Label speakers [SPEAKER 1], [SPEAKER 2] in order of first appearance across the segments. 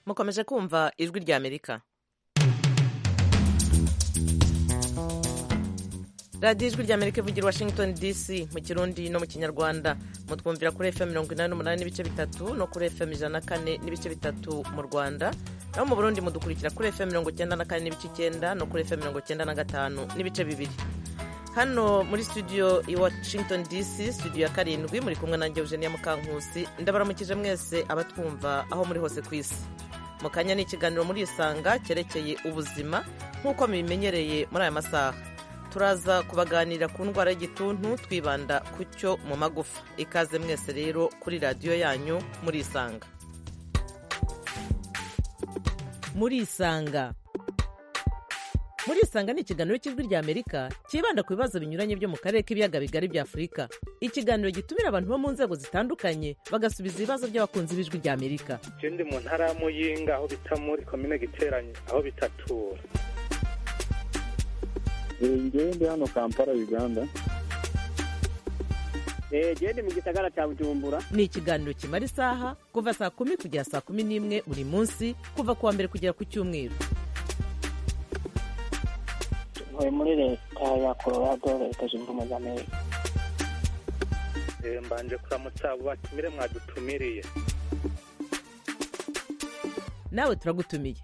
[SPEAKER 1] mukomeje kumva ijwi rya amerika radiyo ijwi rya amerika ivugira washington dc mu kirundi no mu kinyarwanda mutwumvira kuri fm mirongo inani n'umunani n'ibice bitatu no kuri fm ijana na kane n'ibice bitatu mu rwanda naho mu burundi mudukurikira kuri fm mirongo icyenda na kane n'ibice icyenda no kuri fm mirongo icyenda na gatanu n'ibice bibiri hano muri studio i washington dc studio ya karindwi muri kumwe nanjye eugenia mukankusi ndabaramukije mwese abatwumva aho muri hose ku isi mu kanya ni ikiganiro muri isanga cyerekeye ubuzima nk'uko mubimenyereye muri aya masaha turaza kubaganirira ku ndwara y'igituntu twibanda ku cyo mu magufa ikaze mwese rero kuri radiyo yanyu muri isanga muri isanga muri isanga ni ikiganiro cy'ijwi rya amerika cyibanda ku bibazo binyuranye byo mu karere k'ibiyaga bigari bya afurika ikiganiro gitumira abantu bo mu nzego zitandukanye bagasubiza ibibazo by'abakunzi b'ijwi rya amerika
[SPEAKER 2] ikindi mu ntara ya muyinga aho bita muri komine giteranye aho bitatura
[SPEAKER 3] ngende hano kampala uganda
[SPEAKER 4] gende mu gisagara cya bujumbura
[SPEAKER 1] ni ikiganiro kimara isaha kuva saa kumi kugera saa kumi n'imwe buri munsi kuva ku wa mbere kugera ku cyumweru
[SPEAKER 5] ntuye muri leta ya colorado leta zunze ubumwe za amerika
[SPEAKER 2] mbanje kuramutsa abo batumire mwadutumiriye
[SPEAKER 1] nawe turagutumiye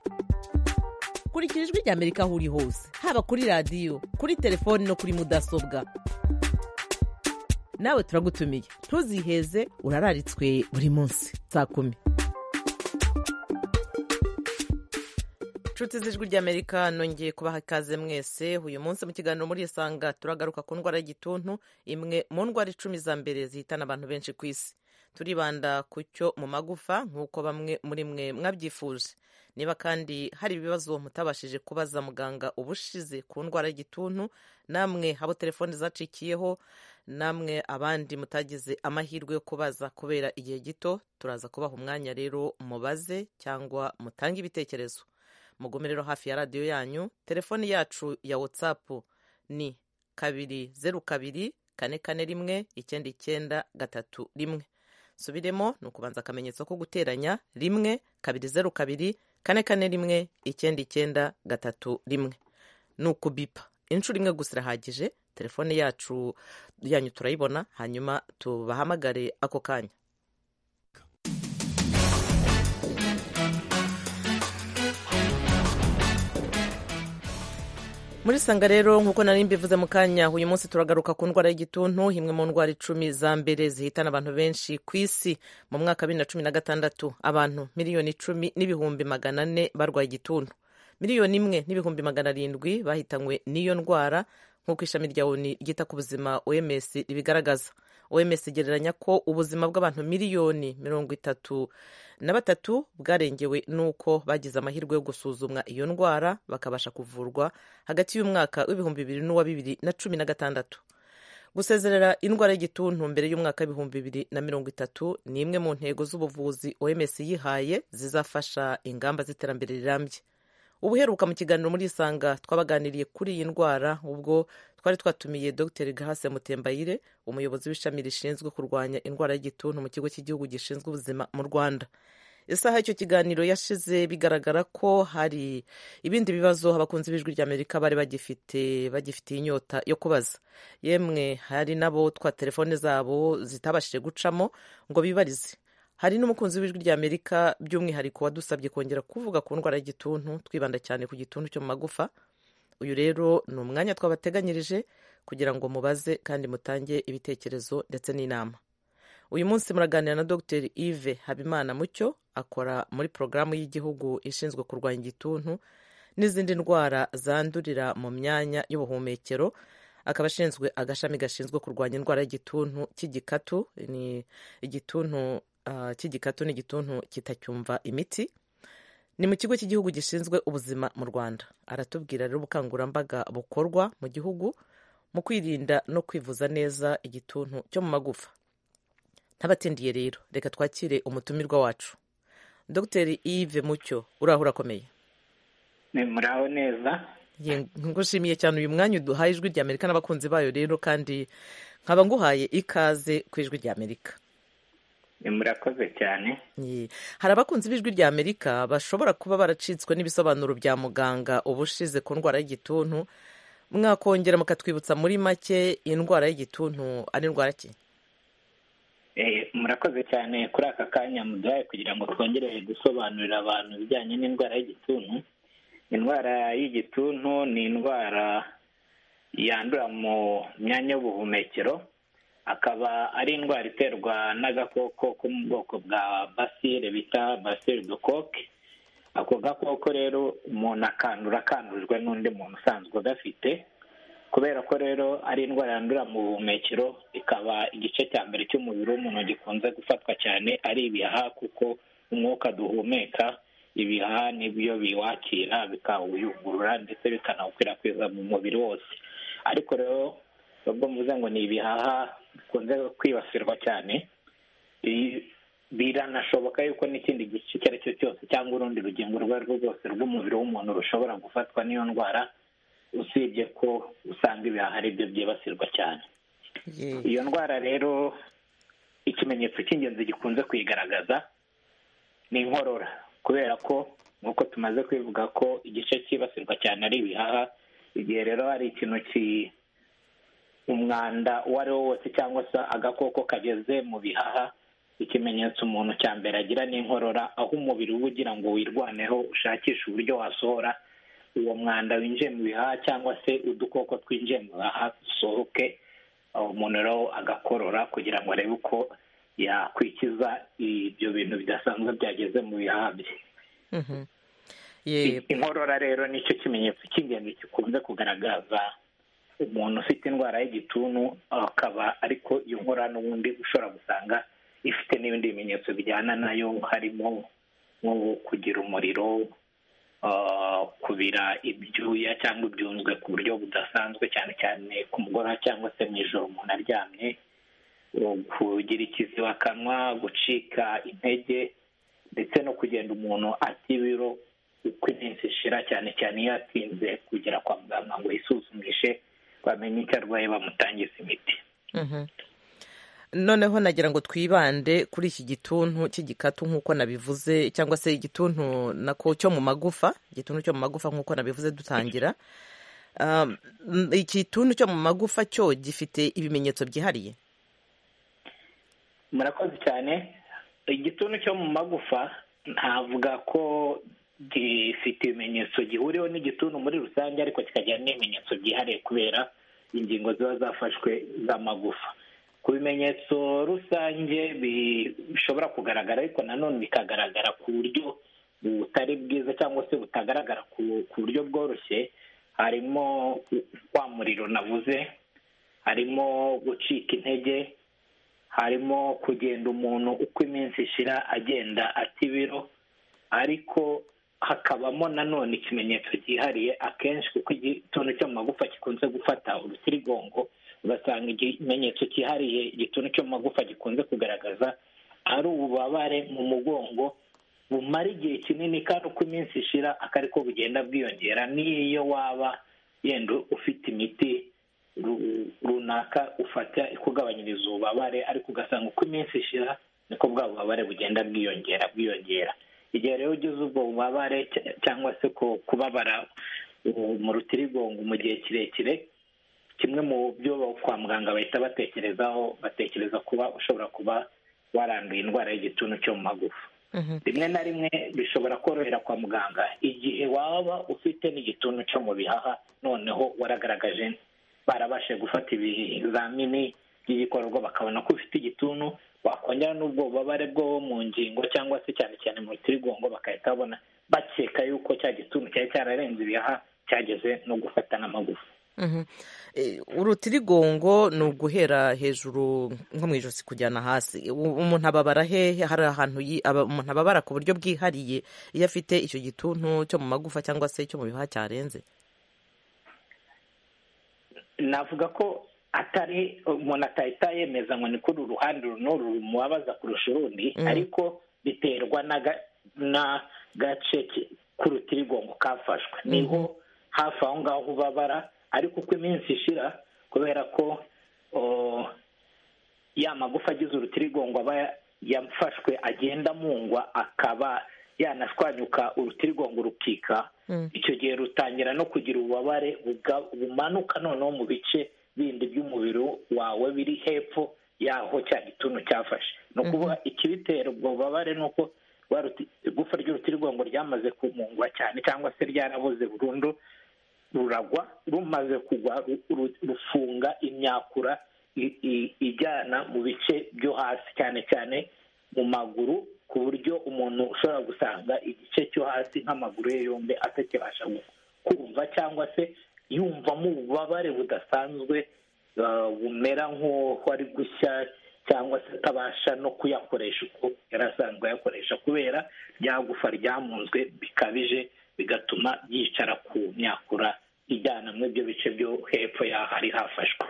[SPEAKER 1] kurikira ijwi rya amerika aho uri hose haba kuri radiyo kuri telefoni no kuri mudasobwa nawe turagutumiye ntuziheze urararitswe buri munsi saa kumi inshuti z'ijwi ry'amerika nongeye kubaha ikaze mwese uyu munsi mu kiganiro muri isanga turagaruka ku ndwara y'igituntu imwe mu ndwara icumi za mbere zihitana abantu benshi ku isi turibanda ku cyo mu magufa nk'uko bamwe muri mwe mwabyifuje niba kandi hari ibibazo mutabashije kubaza muganga ubushize ku ndwara y'igituntu namwe abo telefoni zacikiyeho namwe abandi mutagize amahirwe yo kubaza kubera igihe gito turaza kubaha umwanya rero mubaze cyangwa mutange ibitekerezo mugume rero hafi ya radiyo yanyu telefoni yacu ya watsapu ni kabiri zeru kabiri kane kane rimwe icyenda icyenda gatatu rimwe subiremo ni ukubanza akamenyetso ko guteranya rimwe kabiri zeru kabiri kane kane rimwe icyenda icyenda gatatu rimwe ni ukubipa inshuro imwe gusa irahagije telefone yacu yanyu turayibona hanyuma tubahamagare ako kanya muri sanga rero nk'uko nari mbivuze mu kanya uyu munsi turagaruka ku ndwara y'igituntu imwe mu ndwara icumi za mbere zihitana abantu benshi ku isi mu mwaka wa bibiri na cumi na gatandatu abantu miliyoni icumi n'ibihumbi magana ane barwaye igituntu miliyoni imwe n'ibihumbi magana arindwi bahitanywe n'iyo ndwara nk'uko ishami rya oni ryita ku buzima oms ribigaragaza oms igereranya ko ubuzima bw'abantu miliyoni mirongo itatu na batatu bwarengewe n'uko bagize amahirwe yo gusuzumwa iyo ndwara bakabasha kuvurwa hagati y'umwaka w'ibihumbi bibiri n'uwa bibiri na cumi na gatandatu gusezerera indwara y'igituntu mbere y'umwaka w'ibihumbi bibiri na mirongo itatu ni imwe mu ntego z'ubuvuzi oms yihaye zizafasha ingamba z'iterambere rirambye ubuheruka mu kiganiro muri isanga twabaganiriye kuri iyi ndwara ubwo twari twatumiye dr grace mutembayire umuyobozi w'ishami rishinzwe kurwanya indwara y'igituntu mu kigo cy'igihugu gishinzwe ubuzima mu rwanda isaha y'icyo kiganiro yashize bigaragara ko hari ibindi bibazo abakunzi b'ijwi ry'amerika bari bagifite bagifitiye inyota yo kubaza yemwe hari n'abo twa telefone zabo zitabashije gucamo ngo bibarize hari n'umukunzi w'ijwi rya amerika by'umwihariko wadusabye kongera kuvuga ku ndwara y'igituntu twibanda cyane ku gituntu cyo mu magufa uyu rero ni umwanya twabateganyirije kugira ngo mubaze kandi mutange ibitekerezo ndetse n'inama uyu munsi muraganira na dr yves habimana mucyo akora muri porogaramu y'igihugu ishinzwe kurwanya igituntu n'izindi ndwara zandurira mu myanya y'ubuhumekero akaba ashinzwe agashami gashinzwe kurwanya indwara y'igituntu cy'igikatu ni igituntu cy'igikatu n'igituntu kitacyumva imiti ni mu kigo cy'igihugu gishinzwe ubuzima mu rwanda aratubwira rero ubukangurambaga bukorwa mu gihugu mu kwirinda no kwivuza neza igituntu cyo mu magufa ntabatindiye rero reka twakire umutumirwa wacu dr yves mucyo uraho urakomeye
[SPEAKER 5] muraho neza
[SPEAKER 1] ngushimiye cyane uyu mwanya uduhaye ijwi rya amerika n'abakunzi bayo rero kandi nkaba nguhaye ikaze ku ijwi rya amerika
[SPEAKER 6] Ni murakoze cyane
[SPEAKER 1] Ye. hari abakunzi b'ijwi rya amerika bashobora kuba baracitswe n'ibisobanuro bya muganga ubushize ku ndwara y'igituntu mwakongera mukatwibutsa muri make indwara y'igituntu ari indwara ki
[SPEAKER 6] Eh, murakoze cyane kuri aka kanya muduhaye kugira ngo twongere gusobanurira abantu ibijyanye n'indwara y'igituntu indwara y'igituntu ni indwara yandura mu myanya y'ubuhumekero akaba ari indwara iterwa n'agakoko ko mu bwoko bwa basile bita basile de coke ako gakoko rero umuntu akandura akandurijwe n'undi muntu usanzwe agafite kubera ko rero ari indwara yandura mu buhumekero ikaba igice cya mbere cy'umubiri w'umuntu gikunze gufatwa cyane ari ibihaha kuko umwuka duhumeka ibihaha nibyo biwakira bikawuyungurura ndetse bikanawukwirakwiza mu mubiri wose ariko rero ubwo mvuze ngo ni ibihaha bikunze kwibasirwa cyane bi- biranashoboka yuko n'ikindi gice icyo ari cyo cyose cyangwa urundi rugingo urwo ari rwo rwose rw'umubiri w'umuntu rushobora gufatwa n'iyo ndwara usibye ko usanga ibihaha ari byo byibasirwa cyane
[SPEAKER 1] Ye.
[SPEAKER 6] iyo ndwara rero ikimenyetso cy'ingenzi gikunze kuyigaragaza ni inkorora kubera ko nk'uko tumaze kwivuga ko igice cyibasirwa cyane ari ibihaha igihe rero hari ikintu ki umwanda uwo ari wo wose cyangwa se agakoko kageze mu bihaha ikimenyetso umuntu cya mbere agira ni inkorora aho umubiri uba ugira ngo wirwaneho ushakishe uburyo wasohora uwo mwanda winjiye mu bihaha cyangwa se udukoko twinjiye mu bihaha dusohoke aho umuntu rero agakorora kugira ngo arebe uko yakwikiza ibyo bintu bidasanzwe byageze mu bihaha bye
[SPEAKER 1] Mhm. Ye.
[SPEAKER 6] inkorora rero nicyo kimenyetso cy'ingenzi gikunze kugaragaza umuntu ufite indwara y'igituntu akaba ariko iyo nkorora n'ubundi ushobora gusanga ifite n'ibindi bimenyetso bijyana nayo harimo nko kugira umuriro ah, kubira ibyuya cyangwa ibyunzwe ku buryo budasanzwe cyane cyane ku mugoroba cyangwa se mu ijoro umuntu aryamye uh, kugira ikizibakanwa gucika intege ndetse no kugenda umuntu ata ibiro uko iminsi ishira cyane cyane iyo atinze kugera kwa muganga ngo yisuzumishe bamenye icyo arwaye bamutangiza imiti
[SPEAKER 1] Mhm. noneho nagira ngo twibande kuri iki gituntu cy'igikatu nk'uko nabivuze cyangwa se igituntu nako cyo mu magufa igituntu cyo mu magufa nk'uko nabivuze dutangira Um, igituntu cyo mu magufa cyo gifite ibimenyetso byihariye
[SPEAKER 6] murakoze cyane igituntu cyo mu magufa ntavuga ko gifite ibimenyetso gihuriweho n'igituntu muri rusange ariko kikagira n'ibimenyetso byihariye kubera ingingo ziba zafashwe z'amagufa ku bimenyetso rusange bi- bishobora kugaragara ariko nanone bikagaragara ku buryo butari bwiza cyangwa se butagaragara ku ku buryo bworoshye harimo wa muriro navuze harimo gucika intege harimo kugenda umuntu uko iminsi ishira agenda ata ibiro ariko hakabamo nanone ikimenyetso cyihariye akenshi kuko igituntu cyo mu magufa gikunze gufata urutirigongo ugasanga ikimenyetso cyihariye igituntu cyo mu magufa gikunze kugaragaza ari ububabare mu mugongo bumara igihe kinini kandi uko iminsi ishira akari ko bugenda bwiyongera n'iyo waba yenda ufite imiti ru- runaka ufata ikugabanyiriza ububabare ariko ugasanga uko iminsi ishira niko bwa bubabare bugenda bwiyongera bwiyongera igihe rero ugize ubwo bubabare cy- cyangwa se ku- kubabara uh, mu rutirigongo mu gihe kirekire kimwe mu byo kwa muganga bahita batekerezaho batekereza kuba ushobora kuba waranduye indwara y'igituntu cyo mu magufa
[SPEAKER 1] Mhm.
[SPEAKER 6] rimwe na rimwe bishobora korohera kwa muganga igihe waba ufite n'igituntu cyo mu bihaha noneho waragaragaje barabashe gufata ibizamini by'igikorwa bakabona ko ufite igituntu wakongera n'ubwo bubabare bwo mu ngingo cyangwa se cyane cyane mu rutirigongo bagahita babona bakeka yuko cya gituntu cyari cyararenze ibihaha cyageze no gufata n'amagufa
[SPEAKER 1] Mhm. Eh, urutirigongo ni uguhera hejuru nko mu ijosi kujyana hasi U- umuntu ababara hehe hari ahantu yi- aba- umuntu ababara ku buryo bwihariye iyo afite icyo gituntu cyo mu magufa cyangwa se cyo mu bihaha cyarenze
[SPEAKER 6] navuga ko atari umuntu atahita yemeza ngo ni kuri uru ruhande uru n'uru rumubabaza kurusha urundi
[SPEAKER 1] Mm.
[SPEAKER 6] ariko biterwa n'aga- n'agace ki- k'urutirigongo kafashwe niho hafi aho ngaho ubabara ariko uko iminsi ishira kubera ko o, ya magufa agize urutirigongo aba yafashwe agenda amungwa akaba yanashwanyuka urutirigongo rukika icyo gihe rutangira no kugira ububabare buga- bumanuka noneho mu bice bindi by'umubiri wawe biri hepfo yaho cya gituntu cyafashe ni ukuvuga ikibitera ubwo bubabare ni uko rwa ruti- igufa ry'urutirigongo ryamaze kumungwa cyane cyangwa se ryaraboze burundu ruragwa rumaze kugwa ru- ru- rufunga imyakura i- i- ijyana mu bice byo hasi cyane cyane mu maguru ku buryo umuntu ushobora gusanga igice cyo hasi nk'amaguru ye yombi atakibasha gu- kumva cyangwa se yumvamo ububabare budasanzwe uh, bumera nk'uko ari gushya cyangwa se atabasha no kuyakoresha uko yari asanzwe ayakoresha kubera ryagufa ryamunzwe bikabije bigatuma yicara ku myakura ijyana muri ibyo bice byo hepfo y'aho ari hafashwe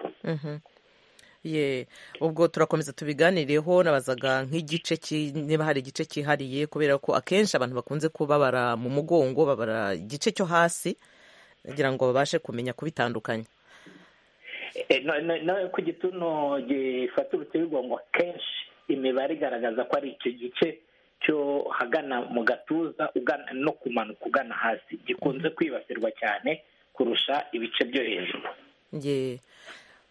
[SPEAKER 1] ye ubwo turakomeza tubiganireho nabazaga nk'igice ki- niba hari igice cyihariye kubera ko akenshi abantu bakunze kubabara mu mugongo babara igice cyo hasi kugira ngo babashe kumenya kubitandukanya
[SPEAKER 6] Eh, no- no- no, ku gituno gifata urutirigongo kenshi imibare igaragaza ko ari icyo gice cyo hagana mu gatuza ugana no kumanuka ugana hasi gikunze kwibasirwa cyane kurusha ibice byo hejuru
[SPEAKER 1] ye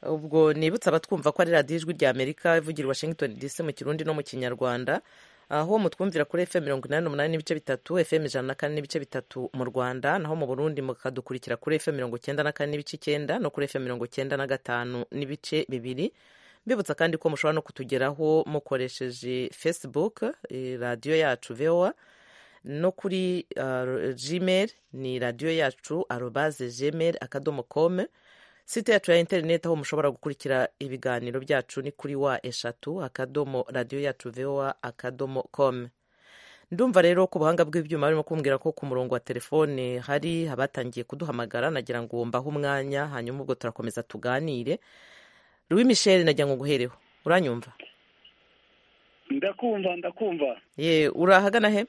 [SPEAKER 1] ubwo nibutsa abatwumva ko ari radiyo ijwi rya amerika ivugira i washington dc mu kirundi no mu kinyarwanda aho mutwumvira kuri fm mirongo inani n'umunani n'ibice bitatu fm ijana na kane n'ibice bitatu mu rwanda naho mu burundi mukadukurikira kuri fm mirongo icyenda na kane n'ibice icyenda no kuri fm mirongo icyenda na gatanu n'ibice bibiri mbibutsa kandi ko mushobora no kutugeraho mukoresheje facebook eh, radiyo yacu voa no kuri uh, gmail ni radiyo yacu arobaze gmail akadomo com site yacu ya interineti aho mushobora gukurikira ibiganiro byacu ni kuri wa eshatu akadomo radiyo yacu voa akadomo com ndumva rero ku buhanga bw'ibyuma barimo kumbwira ko ku murongo wa telefone hari abatangiye kuduhamagara nagira ngo mbahe umwanya hanyuma ubwo turakomeza tuganire louis michel nagira ngo nguhereho uranyumva
[SPEAKER 3] ndakumva ndakumva
[SPEAKER 1] ye uri ahagana he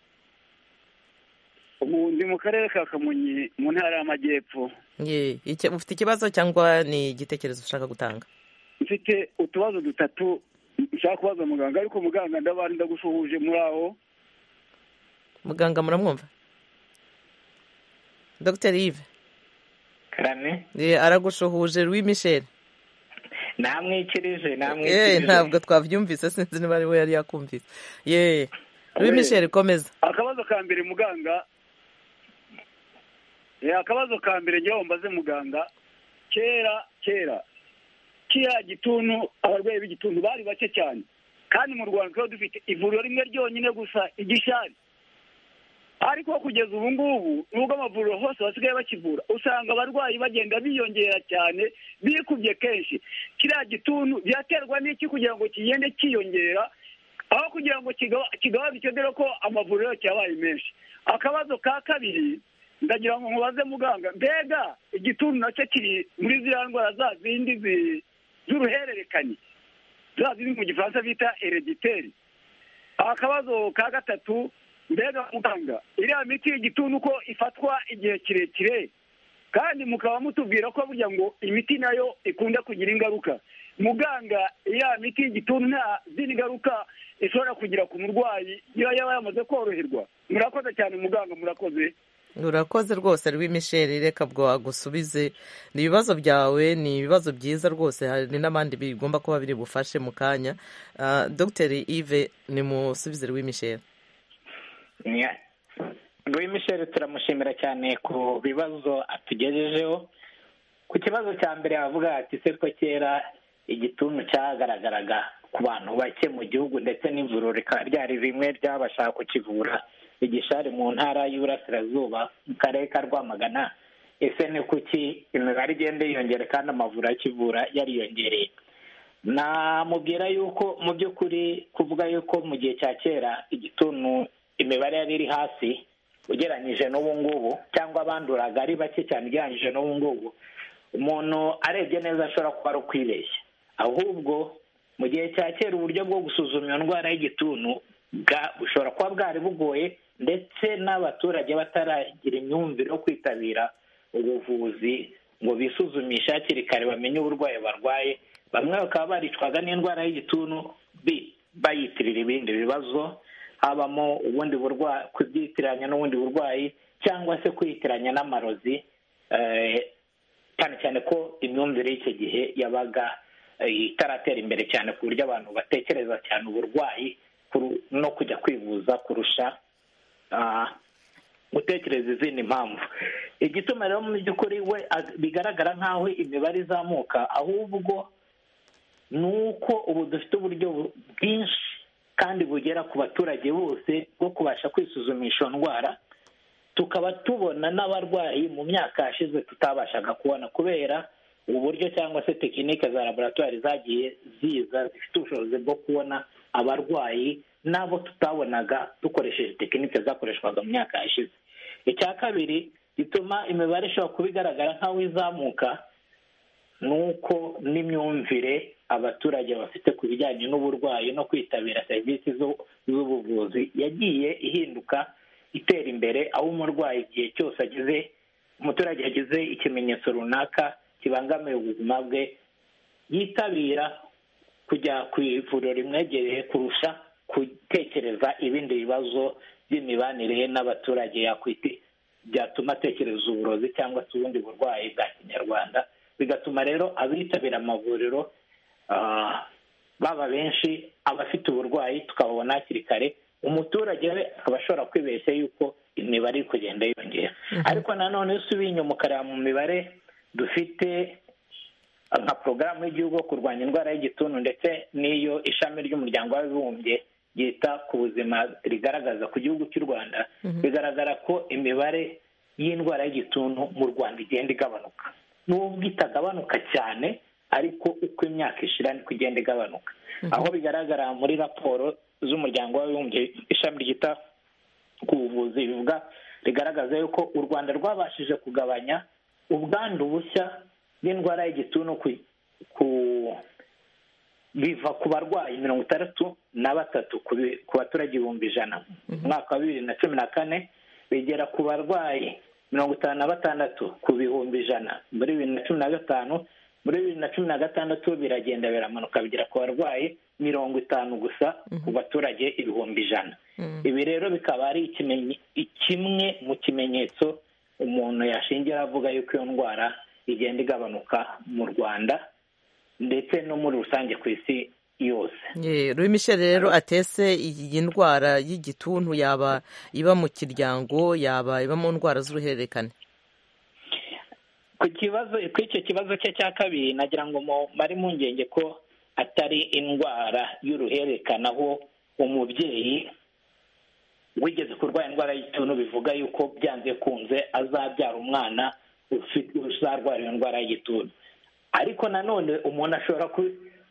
[SPEAKER 3] ubu ndi mu karere ka kamonyi mu ntara y'amajyepfo
[SPEAKER 1] ye icyo- ufite ikibazo cyangwa ni igitekerezo ushaka gutanga
[SPEAKER 3] mfite utubazo dutatu nshaka kubaza muganga ariko muganga ndabari ndagusuhuje muri aho
[SPEAKER 1] muganga muramwumva dr yves
[SPEAKER 6] karame
[SPEAKER 1] ye, aragushuhuje louis michel
[SPEAKER 6] namwikirije
[SPEAKER 1] Eh,
[SPEAKER 6] namwikirije
[SPEAKER 1] ntabwo twabyumvise sinzi niba ari we yari yakumvise ye louis michel komeza
[SPEAKER 3] akabazo ka mbere muganga Eh, akabazo ka mbere njyewe mbaze muganga kera kera kiriya gituntu abarwayi b'igituntu bari bake cyane kandi mu rwanda twari dufite ivuriro rimwe ryonyine gusa igishari ariko kugeza ubu ngubu nubwo amavuriro hose basigaye bakivura usanga abarwayi bagenda biyongera cyane bikubye kenshi kiriya gituntu byaterwa n'iki kugira ngo kigende kiyongera aho kugira ngo kiga- kigabanuke dore ko amavuriro cyabaye menshi akabazo ka kabiri ndagira ngo mubaze muganga mbega igituntu nacyo kiri muri ziriya ndwara za zindi zi- z'uruhererekane za ziri mu gifaransa bita herediteri akabazo ka gatatu mbega muganga iriya miti y'igituntu uko ifatwa igihe kirekire kandi mukaba mutubwira ko burya ngo imiti nayo ikunda kugira ingaruka muganga iriya miti y'igituntu nta zindi ngaruka ishobora kugira ku murwayi iyo yaba yamaze koroherwa murakoze cyane muganga murakoze
[SPEAKER 1] urakoze rwose louis michel reka bwo agusubize ni ibibazo byawe ni ibibazo byiza rwose hari n'abandi bigomba kuba biri bufashe mu kanya Ah, dr yves nimusubize louis michel
[SPEAKER 6] Louis Michel turamushimira cyane ku bibazo atugejejeho ku kibazo cya mbere yavuga ati se ko kera igituntu cyagaragaraga ku bantu bake mu gihugu ndetse n'ivuriro rikaba ryari rimwe ryabashaka kukivura igishari mu ntara y'Iburasirazuba mu karere ka Rwamagana ese ni kuki imibare igenda yiyongera kandi amavuriro akivura yariyongereye namubwira yuko mu by'ukuri kuvuga yuko mu gihe cya kera igituntu imibare yari iri hasi ugereranyije n'ubu ngubu cyangwa abanduraga ari bake cyane ugereranyije n'ubu ngubu umuntu arebye neza ashobora kuba ari ukwibeshya ahubwo mu gihe cya kera uburyo bwo gusuzuma iyo ndwara y'igituntu bwa- bushobora kuba bwari bugoye ndetse n'abaturage bataragira imyumvire yo kwitabira ubuvuzi ngo bisuzumishe hakiri kare bamenye uburwayi barwaye bamwe bakaba baricwaga n'indwara y'igituntu bi- bayitirira ibindi bibazo habamo ubundi burwayi kubyitiranya n'ubundi burwayi cyangwa se kwitiranya n'amarozi cyane cyane ko imyumvire y'icyo gihe yabaga itaratera imbere cyane ku buryo abantu batekereza cyane uburwayi no kujya kwivuza kurusha gutekereza izindi mpamvu igituma rero mu by'ukuri we bigaragara nk'aho imibare izamuka ahubwo ni uko ubu dufite uburyo bwinshi kandi bugera ku baturage bose bwo kubasha kwisuzumisha iyo ndwara tukaba tubona n'abarwayi mu myaka yashize tutabashaga kubona kubera uburyo cyangwa se tekinike za laboratwari zagiye ziza zifite ubushobozi bwo kubona abarwayi n'abo tutabonaga dukoresheje tekinike zakoreshwaga mu myaka yashize icya kabiri gituma imibare ishobora kuba igaragara nk'aho izamuka ni uko n'imyumvire abaturage bafite ku bijyanye n'uburwayi no kwitabira serivisi z'ubuvuzi yagiye ihinduka itera imbere aho umurwayi igihe cyose agize umuturage yagize ikimenyetso runaka kibangamiye ubuzima bwe yitabira kujya ku ivuriro rimwegereye kurusha gutekereza ibindi bibazo by'imibanire ye n'abaturage yakwiti byatuma atekereza uburozi cyangwa se ubundi burwayi bwa kinyarwanda bigatuma rero abitabira amavuriro baba benshi abafite uburwayi tukababona hakiri kare umuturage we akaba ashobora kwibeshya yuko imibare iri kugenda yiyongera ariko nanone iyo usubiye inyuma ukareba mu mibare dufite nka porogaramu y'igihugu yo kurwanya indwara y'igituntu ndetse n'iyo ishami ry'umuryango w'abibumbye ryita ku buzima rigaragaza ku gihugu cy'u rwanda bigaragara ko imibare y'indwara y'igituntu mu rwanda igenda igabanuka n'ubwo itagabanuka cyane ariko uko imyaka ishira niko igenda igabanuka aho bigaragara muri raporo z'umuryango w'abibumbye ishami ryita ku buvuzi bivuga rigaragaza yuko u rwanda rwabashije kugabanya ubwandu bushya bw'indwara y'igituntu ku biva ku barwayi mirongo itandatu na batatu ku baturage ibihumbi ijana mu mwaka wa bibiri na cumi na kane bigera ku barwayi mirongo itanu na batandatu ku bihumbi ijana muri bibiri na cumi na gatanu muri bibiri na cumi na gatandatu biragenda biramanuka bigera ku barwayi mirongo itanu gusa ku baturage ibihumbi ijana ibi rero bikaba ari kimwe mu kimenyetso umuntu yashingira avuga yuko iyo ndwara igenda igabanuka mu rwanda ndetse no muri rusange ku isi yose
[SPEAKER 1] ruri michel rero atese iyi ndwara y'igituntu yaba iba mu kiryango yaba iba mu ndwara z'uruhererekane
[SPEAKER 6] ku kibazo kuri icyo kibazo cye cya kabiri nagira ngo mare impungenge ko atari indwara y'uruhererekane aho umubyeyi wigeze kurwara indwara y'igituntu bivuga yuko byanze kunze azabyara umwana uzarwara iyo ndwara y'igituntu ariko nanone umuntu ashobora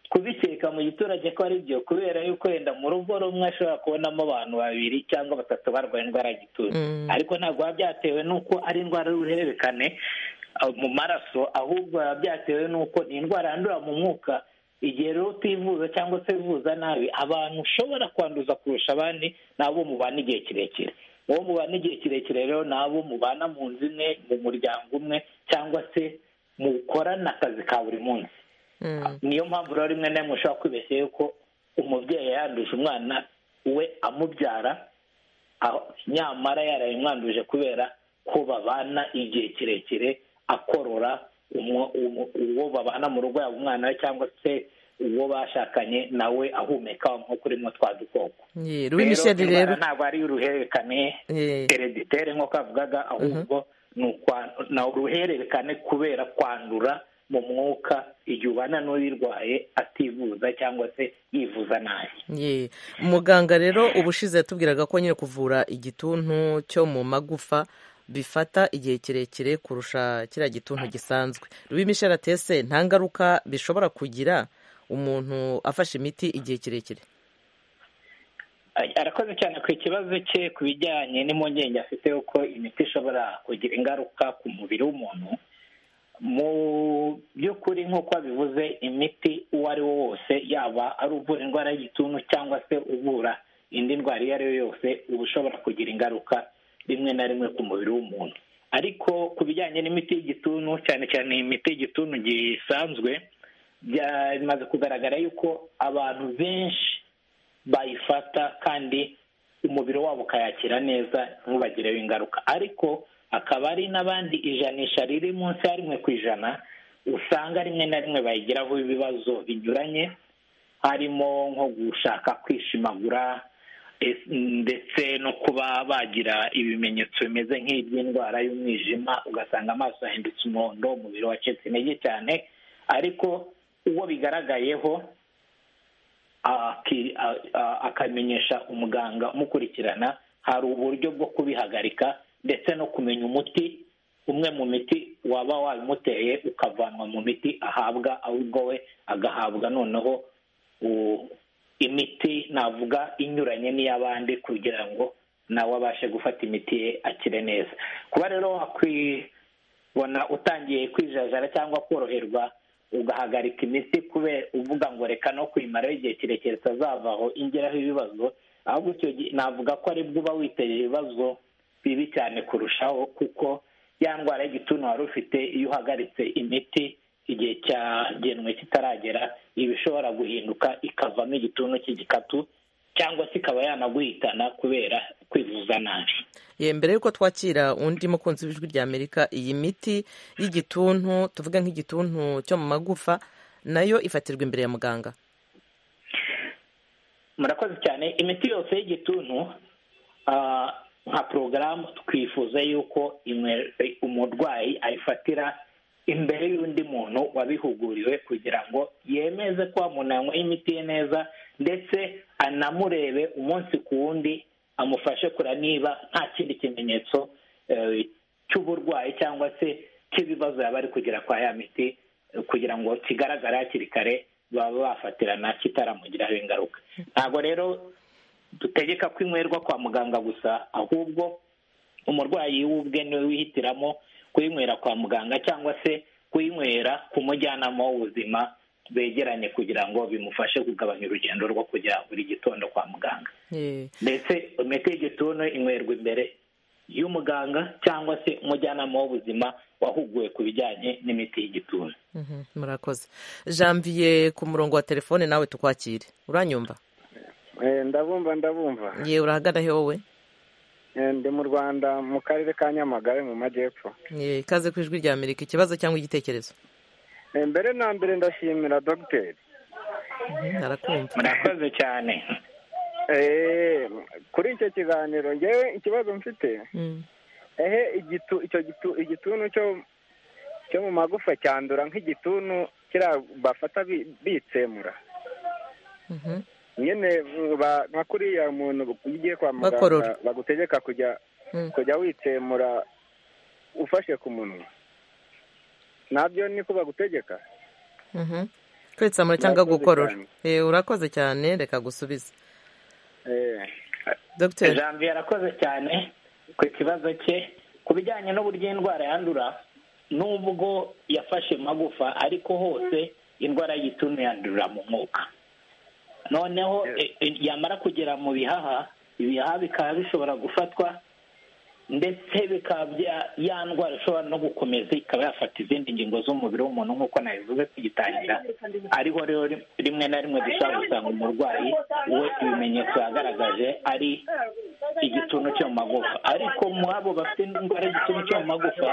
[SPEAKER 6] kubikeka mu giturage ko ari byo kubera yuko wenda mu rugo rumwe ashobora kubonamo abantu babiri cyangwa batatu barwaye indwara y'igituntu ariko ntabwo biba byatewe n'uko ari indwara y'uruhererekane mu maraso ahubwo biba byatewe n'uko ni indwara yandura mu mwuka igihe rero utivuza cyangwa se wivuza nabi abantu ushobora kwanduza kurusha abandi ni abo mubana igihe kirekire uwo mubana igihe kirekire rero ni abo mubana mu nzu imwe mu muryango umwe cyangwa se mukorana akazi ka buri munsi niyo mpamvu rero rimwe na rimwe ushobora kwibeshya yuko umubyeyi yanduje umwana we amubyara nyamara yaraye umwanduje kubera ko babana igihe kirekire akorora uwo babana mu rugo yaba umwana we cyangwa se uwo bashakanye nawe ahumeka nk'uko urimo twa dukoko
[SPEAKER 1] rero
[SPEAKER 6] ntabwo ari uruhererekane hereditere nk'uko avugaga ahubwo ni uruhererekane kubera kwandura mu mwuka igihe ubana n'uyirwaye ativuza cyangwa se yivuza nabi
[SPEAKER 1] muganga rero ubushize yatubwiraga ko nyine kuvura igituntu cyo mu magufa bifata igihe kirekire kurusha kiriya gituntu gisanzwe rubimisharatese nta ngaruka bishobora kugira umuntu afashe imiti igihe kirekire
[SPEAKER 6] arakoze cyane ku kibazo cye ku bijyanye n'impungenge afite uko imiti ishobora kugira ingaruka ku mubiri w'umuntu mu by'ukuri nk'uko babivuze imiti uwo ari wo wose yaba ari uvura indwara y'igituntu cyangwa se uvura indi ndwara iyo ari yo yose uba ushobora kugira ingaruka rimwe na rimwe ku mubiri w'umuntu ariko ku bijyanye n'imiti y'igituntu cyane cyane imiti y'igituntu gisanzwe bimaze kugaragara yuko abantu benshi bayifata kandi umubiri wabo ukayakira neza ntubagireho ingaruka ariko akaba ari n'abandi ijanisha riri munsi ya rimwe ku ijana usanga rimwe na rimwe bayigiraho ibibazo binyuranye harimo nko gushaka kwishimagura ndetse no kuba bagira ibimenyetso bimeze nk'iby'indwara y'umwijima ugasanga amaso yahindutse umuhondo umubiri wacitse intege cyane ariko uwo bigaragayeho akamenyesha umuganga umukurikirana hari uburyo bwo kubihagarika ndetse no kumenya umuti umwe mu miti waba wabimuteye ukavanwa mu miti ahabwa ahubwo we agahabwa noneho imiti navuga inyuranye n'iy'abandi kugira ngo nawe abashe gufata imiti ye akire neza kuba rero wakwibona utangiye kwijajara cyangwa koroherwa ugahagarika imiti kubera uvuga ngo reka no kuyimaraho igihe kirekire itazavaho ingeraho ibibazo ahubwo icyo gihe navuga ko aribwo uba witeye ibibazo bibi cyane kurushaho kuko ya ndwara y'igituntu wari ufite iyo uhagaritse imiti igihe cyagenwe kitaragera iba ishobora guhinduka ikavamo igituntu cy'igikatu cyangwa se ikaba yanaguhitana kubera kwivuza nabi
[SPEAKER 1] ye mbere y'uko twakira undi mukunzi w'ijwi rya amerika iyi miti y'igituntu tuvuge nk'igituntu cyo mu magufa nayo ifatirwa imbere ya muganga
[SPEAKER 6] murakoze cyane imiti yose y'igituntu nka porogaramu twifuza yuko umurwayi ayifatira imbere y'undi muntu wabihuguriwe kugira ngo yemeze ko umuntu yanyweye imiti ye neza ndetse anamurebe umunsi ku wundi amufashe kura niba nta kindi kimenyetso cy'uburwayi cyangwa se cy'ibibazo yaba ari kugera kwa ya miti kugira ngo kigaragare hakiri kare baba bafatirana kitaramugiraho ingaruka ntabwo rero dutegeka ko inywerwa kwa muganga gusa ahubwo umurwayi w'ubwe niwe wihitiramo kuyinywera kwa muganga cyangwa se kuyinywera ku mujyanama w'ubuzima begeranye kugira ngo bimufashe kugabanya urugendo rwo kujya buri gitondo kwa muganga ndetse imiti y'igituntu inywerwa imbere y'umuganga cyangwa se umujyanama w'ubuzima wahuguwe ku bijyanye n'imiti y'igituntu
[SPEAKER 1] murakoze janvier ku murongo wa telefone nawe tukwakire uranyumva
[SPEAKER 7] ndabumva ndabumva
[SPEAKER 1] yewe urahagana he wowe
[SPEAKER 7] ndi mu rwanda mu karere ka nyamagabe mu majyepfo
[SPEAKER 1] ikaze ku ijwi rya amerika ikibazo cyangwa igitekerezo
[SPEAKER 7] mbere na mbere ndashimira dogiteri
[SPEAKER 6] murakoze cyane
[SPEAKER 7] kuri icyo kiganiro ngewe ikibazo mfite ehe igituntu cyo mu magufa cyandura nk'igituntu bafata bitsemura nyine nka kuriya muntu ugiye kwa muganga bagutegeka kujya kujya witsemura ufashe ku munwa nabyo niko bagutegeka
[SPEAKER 1] kwitsamura cyangwa gukorora urakoze cyane reka gusubiza
[SPEAKER 6] dogiteri janvier arakoze cyane ku kibazo cye ku bijyanye n'uburyo indwara yandura n'ubwo yafashe magufa ariko hose indwara y'igituntu yandurira mu mwuka noneho yamara kugera mu bihaha ibihaha bikaba bishobora gufatwa ndetse bikaba ya ndwara ishobora no gukomeza ikaba yafata izindi ngingo z'umubiri w'umuntu nk'uko nabivuze tugitangira ariho rero rimwe na rimwe dushobora gusanga umurwayi we ibimenyetso yagaragaje ari igituntu cyo mu magufa ariko muri abo bafite indwara y'igituntu cyo mu magufa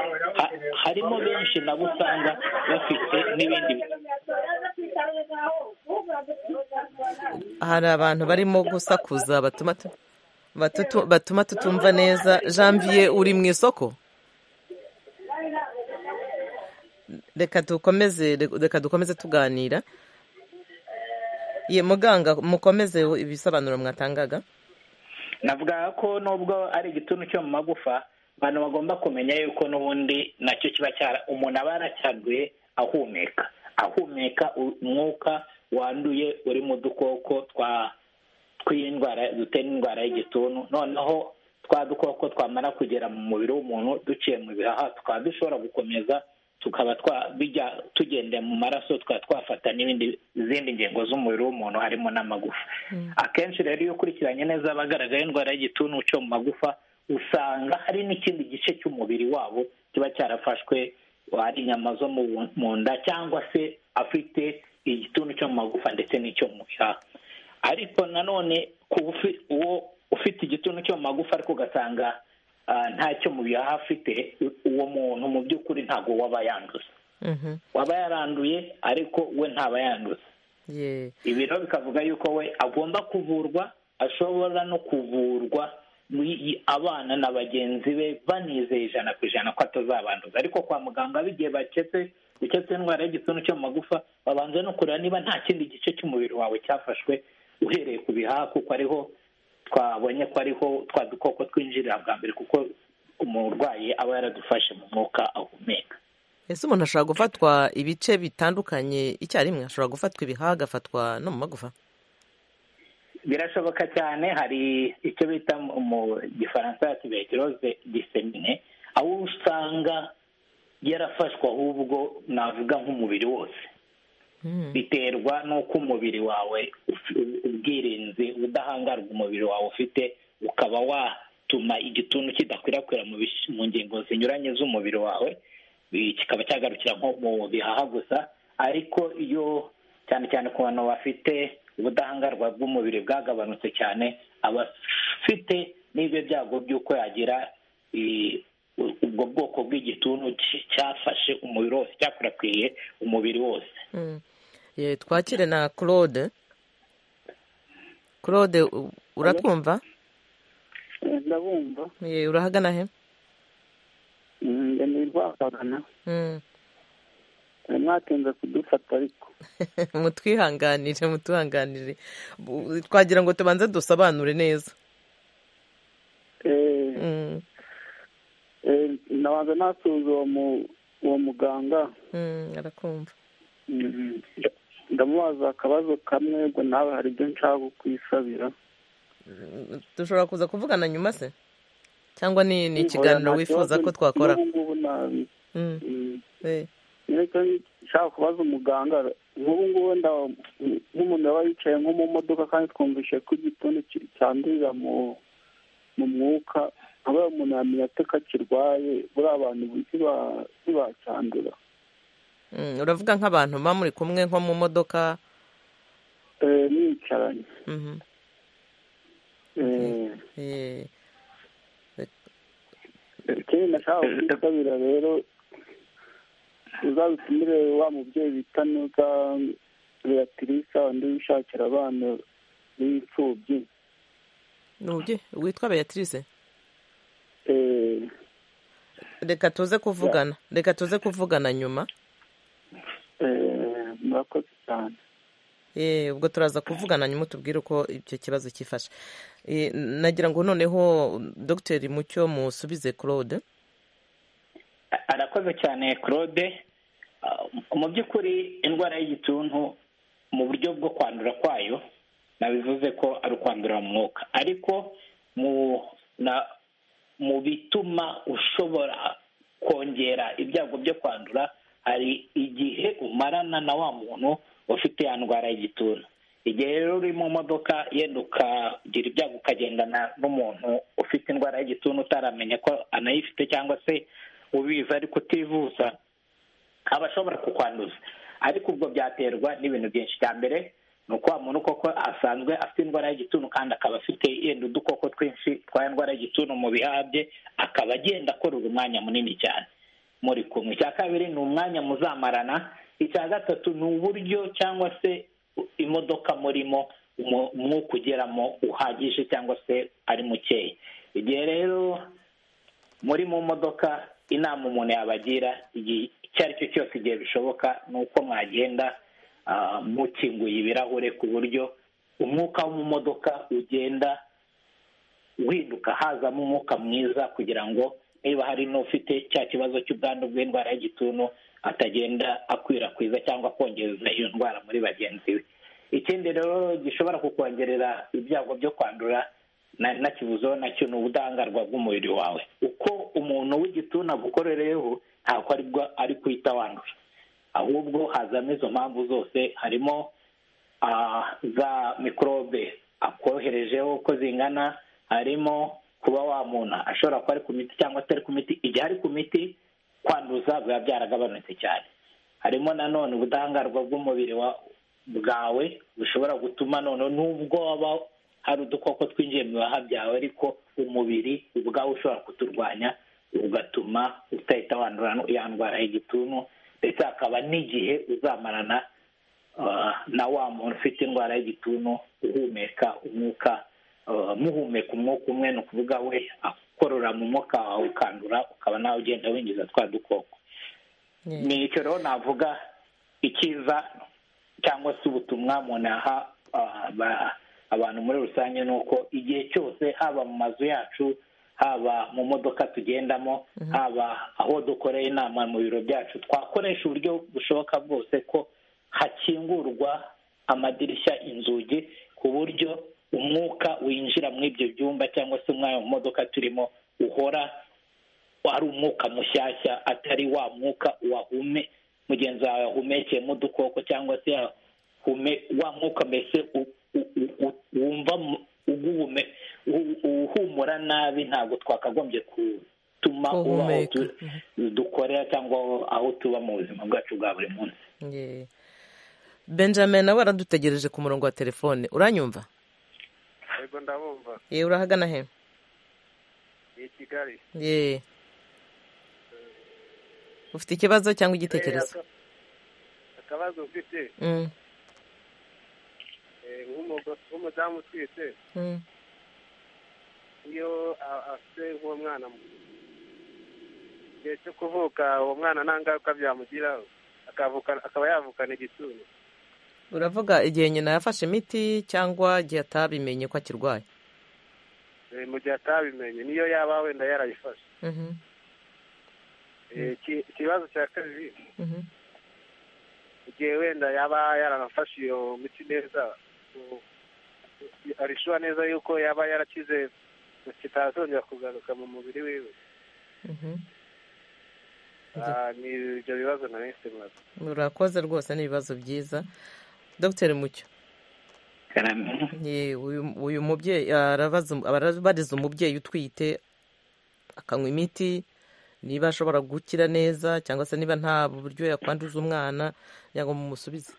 [SPEAKER 6] harimo benshi nabo usanga bafite n'ibindi
[SPEAKER 1] hari abantu barimo gusakuza batuma tutumva neza janvier uri mu isoko reka dukomeze reka dukomeze tuganira ye muganga mukomeze ibisobanuro mwatangaga
[SPEAKER 6] navuga ko nubwo ari igituntu cyo mu magufa abantu bagomba kumenya yuko n'ubundi nacyo kiba cyara umuntu aba yaracyaduye ahumeka ahumeka umwuka wanduye urimo udukoko tw'indwara dutera indwara y'igituntu noneho twa dukoko twamara kugera mu mubiri w'umuntu duciye mu bihaha tukaba dushobora gukomeza tukaba bijya tugendeye mu maraso tukaba twafata n'ibindi izindi ngingo z'umubiri w'umuntu harimo n'amagufa akenshi rero iyo ukurikiranye neza abagaragaye indwara y'igituntu cyo mu magufa usanga hari n'ikindi gice cy'umubiri wabo kiba cyarafashwe ari inyama zo mu nda cyangwa se afite igituntu cyo mu magufa ndetse n'icyo mu bihaha ariko nanone uwo ufite igituntu cyo mu magufa ariko ugasanga ntacyo mu bihaha afite uwo muntu mu by'ukuri ntabwo waba yanduza waba yaranduye ariko we ntaba yanduza ibiro bikavuga yuko we agomba kuvurwa ashobora no kuvurwa abana na bagenzi be banizeye ijana ku ijana ko atazabanduza ariko kwa muganga bigiye baketse uketse indwara y'igituntu cyo mu magufa babanza no kureba niba nta kindi gice cy'umubiri wawe cyafashwe uhereye ku bihaha kuko ariho twabonye ko ariho twa dukoko twinjirira bwa mbere kuko umurwayi aba yaradufashe mu mwuka ahumeka
[SPEAKER 1] ese umuntu ashobora gufatwa ibice bitandukanye icyarimwe ashobora gufatwa ibihaha agafatwa no mu magufa
[SPEAKER 6] birashoboka cyane hari icyo bita mu gifaransa tuberculose disemine aho usanga yarafashwe ahubwo navuga nk'umubiri wose biterwa n'uko umubiri wawe ubwirinzi udahangarwa umubiri wawe ufite ukaba watuma igituntu kidakwirakwira mu ngingo zinyuranye z'umubiri wawe kikaba cyagarukira nko mu bihaha gusa ariko iyo cyane cyane ku bantu bafite ubudahangarwa bw'umubiri bwagabanutse cyane abafite n'ibyo byago by'uko yagira ubwo bwoko bw'igituntu cyafashe umubiri wose cyakwirakwiye umubiri wose
[SPEAKER 1] twakire na claude claude uratwumva
[SPEAKER 5] ndabumva
[SPEAKER 1] urahagana he
[SPEAKER 5] ndemeye rwahagana mwatinze kudufata ariko
[SPEAKER 1] mutwihanganire mutuhanganire twagira ngo tubanze dusobanure neza
[SPEAKER 5] nabanza nasuhuza uwo muganga
[SPEAKER 1] arakumva
[SPEAKER 5] ndamubaza akabazo kamwe ngo nawe hari ibyo nshaka kukwisabira
[SPEAKER 1] dushobora kuza kuvugana nyuma se cyangwa ni ikiganiro wifuza ko twakora
[SPEAKER 5] nicyo nshaka kubaza umuganga nk'ubu ngubu nk'umuntu yaba yicaye nko mu modoka kandi twumvise ko igituntu cyandurira mu mwuka nkaba umuntu yamenya ate ko akirwaye buriya abantu ntibacyandura
[SPEAKER 1] uravuga nk'abantu muba muri kumwe nko mu modoka
[SPEAKER 5] mwicaranye ikindi nashaka kwitabira rero uzabitumire wa mubyeyi bita neza beatrice undi wishakira abana b'imfubyi
[SPEAKER 1] ni umubyeyi witwa beatrice reka tuze kuvugana reka tuze kuvugana nyuma
[SPEAKER 5] murakoze cyane
[SPEAKER 1] ubwo turaza kuvugana nyuma tubwire uko icyo kibazo cyifashe nagira ngo noneho dogiteri mucyo musubize claude
[SPEAKER 6] arakoze cyane claude mu by'ukuri indwara y'igituntu mu buryo bwo kwandura kwayo nabivuze ko ari ukwandura mu mwuka ariko mu bituma ushobora kongera ibyago byo kwandura hari igihe umarana na wa muntu ufite ya ndwara y'igituntu igihe rero uri mu modoka yenda ukagira ibyago ukagendana n'umuntu ufite indwara y'igituntu utaramenya ko anayifite cyangwa se ubizi ariko utivuza aba ashobora kukwanduza ariko ubwo byaterwa n'ibintu byinshi cya mbere ni uko wa muntu koko asanzwe afite indwara y'igituntu kandi akaba afite yenda udukoko twinshi twa indwara y'igituntu mu bihaha bye akaba agenda akorera umwanya munini cyane muri kumwe icya kabiri ni umwanya muzamarana icya gatatu ni uburyo cyangwa se imodoka murimo umwuka ugeramo uhagije cyangwa se ari mukeya igihe rero muri mu modoka inama umuntu yabagira icyo ari cyo cyose igihe bishoboka ni uko mwagenda mukinguye ibirahure ku buryo umwuka wo mu modoka ugenda uhinduka hazamo umwuka mwiza kugira ngo niba hari n'ufite cya kibazo cy'ubwandu bw'indwara y'igituntu atagenda akwirakwiza cyangwa akongereza iyo ndwara muri bagenzi be ikindi rero gishobora kukongerera ibyago byo kwandura nakibuzeho nacyo ni ubudahangarwa bw'umubiri wawe uko umuntu w'igituntu agukorereyeho ntabwo aribwo ari kuhita wandura ahubwo hazamo izo mpamvu zose harimo za mikorobe akoherejeho uko zingana harimo kuba wamuna ashobora kuba ari ku miti cyangwa atari ku miti igihe ari ku miti kwanduza biba byaragabanutse cyane harimo nanone ubudahangarwa bw'umubiri bwawe bushobora gutuma noneho nubwo waba hari udukoko twinjiye mu bihaha byawe ariko umubiri ubwawe ushobora kuturwanya ugatuma utahita wandura yandwara igituntu ndetse hakaba n'igihe uzamarana na wa muntu ufite indwara y'igituntu uhumeka umwuka muhumeka umwuka umwe ni ukuvuga we akorora mu mwuka wawe ukandura ukaba nawe ugenda winjiza twa dukoko ni icyo rero navuga icyiza cyangwa se ubutumwa umuntu aha abantu muri rusange ni uko igihe cyose haba mu mazu yacu haba mu modoka tugendamo haba aho dukoreye inama mu biro byacu twakoresha uburyo bushoboka bwose ko hakingurwa amadirishya inzugi ku buryo umwuka winjira muri ibyo byumba cyangwa se umwanya mu modoka turimo uhora ari umwuka mushyashya atari wa mwuka wahume mugenzi wawe yahumekeyemo udukoko cyangwa se wa mwuka mbese wumva uhumura nabi ntabwo twakagombye gutuma uba dukorera cyangwa aho tuba mu buzima bwacu bwa buri munsi
[SPEAKER 1] benjamin nawe aradutegereje ku murongo wa telefone uranyumva
[SPEAKER 8] yego ndabumva
[SPEAKER 1] yewe urahagana he
[SPEAKER 8] ni kigali
[SPEAKER 1] yeee ufite ikibazo cyangwa igitekerezo
[SPEAKER 8] akabazo ufite nk'umudamu utwite iyo afite nk'uwo mwana igihe cyo kuvuka uwo mwana nta ngaruka byamugiraho akaba yavukana igituntu
[SPEAKER 1] uravuga igihe nyina yafashe imiti cyangwa igihe atabimenye ko akirwaye
[SPEAKER 8] mu gihe atabimenye niyo yaba wenda yarayifashe ikibazo cya kabiri igihe wenda yaba yaranafashe iyo miti neza arishyura neza yuko yaba yarakize kitazongera kugaruka mu mubiri wiwe ni ibyo bibazo na wese muraza
[SPEAKER 1] murakoze rwose ni ibibazo byiza dogiteri mucyo uyu mubyeyi arabariza umubyeyi utwite akanywa imiti niba ashobora gukira neza cyangwa se niba nta buryo yakwanduza umwana ngo mumusubize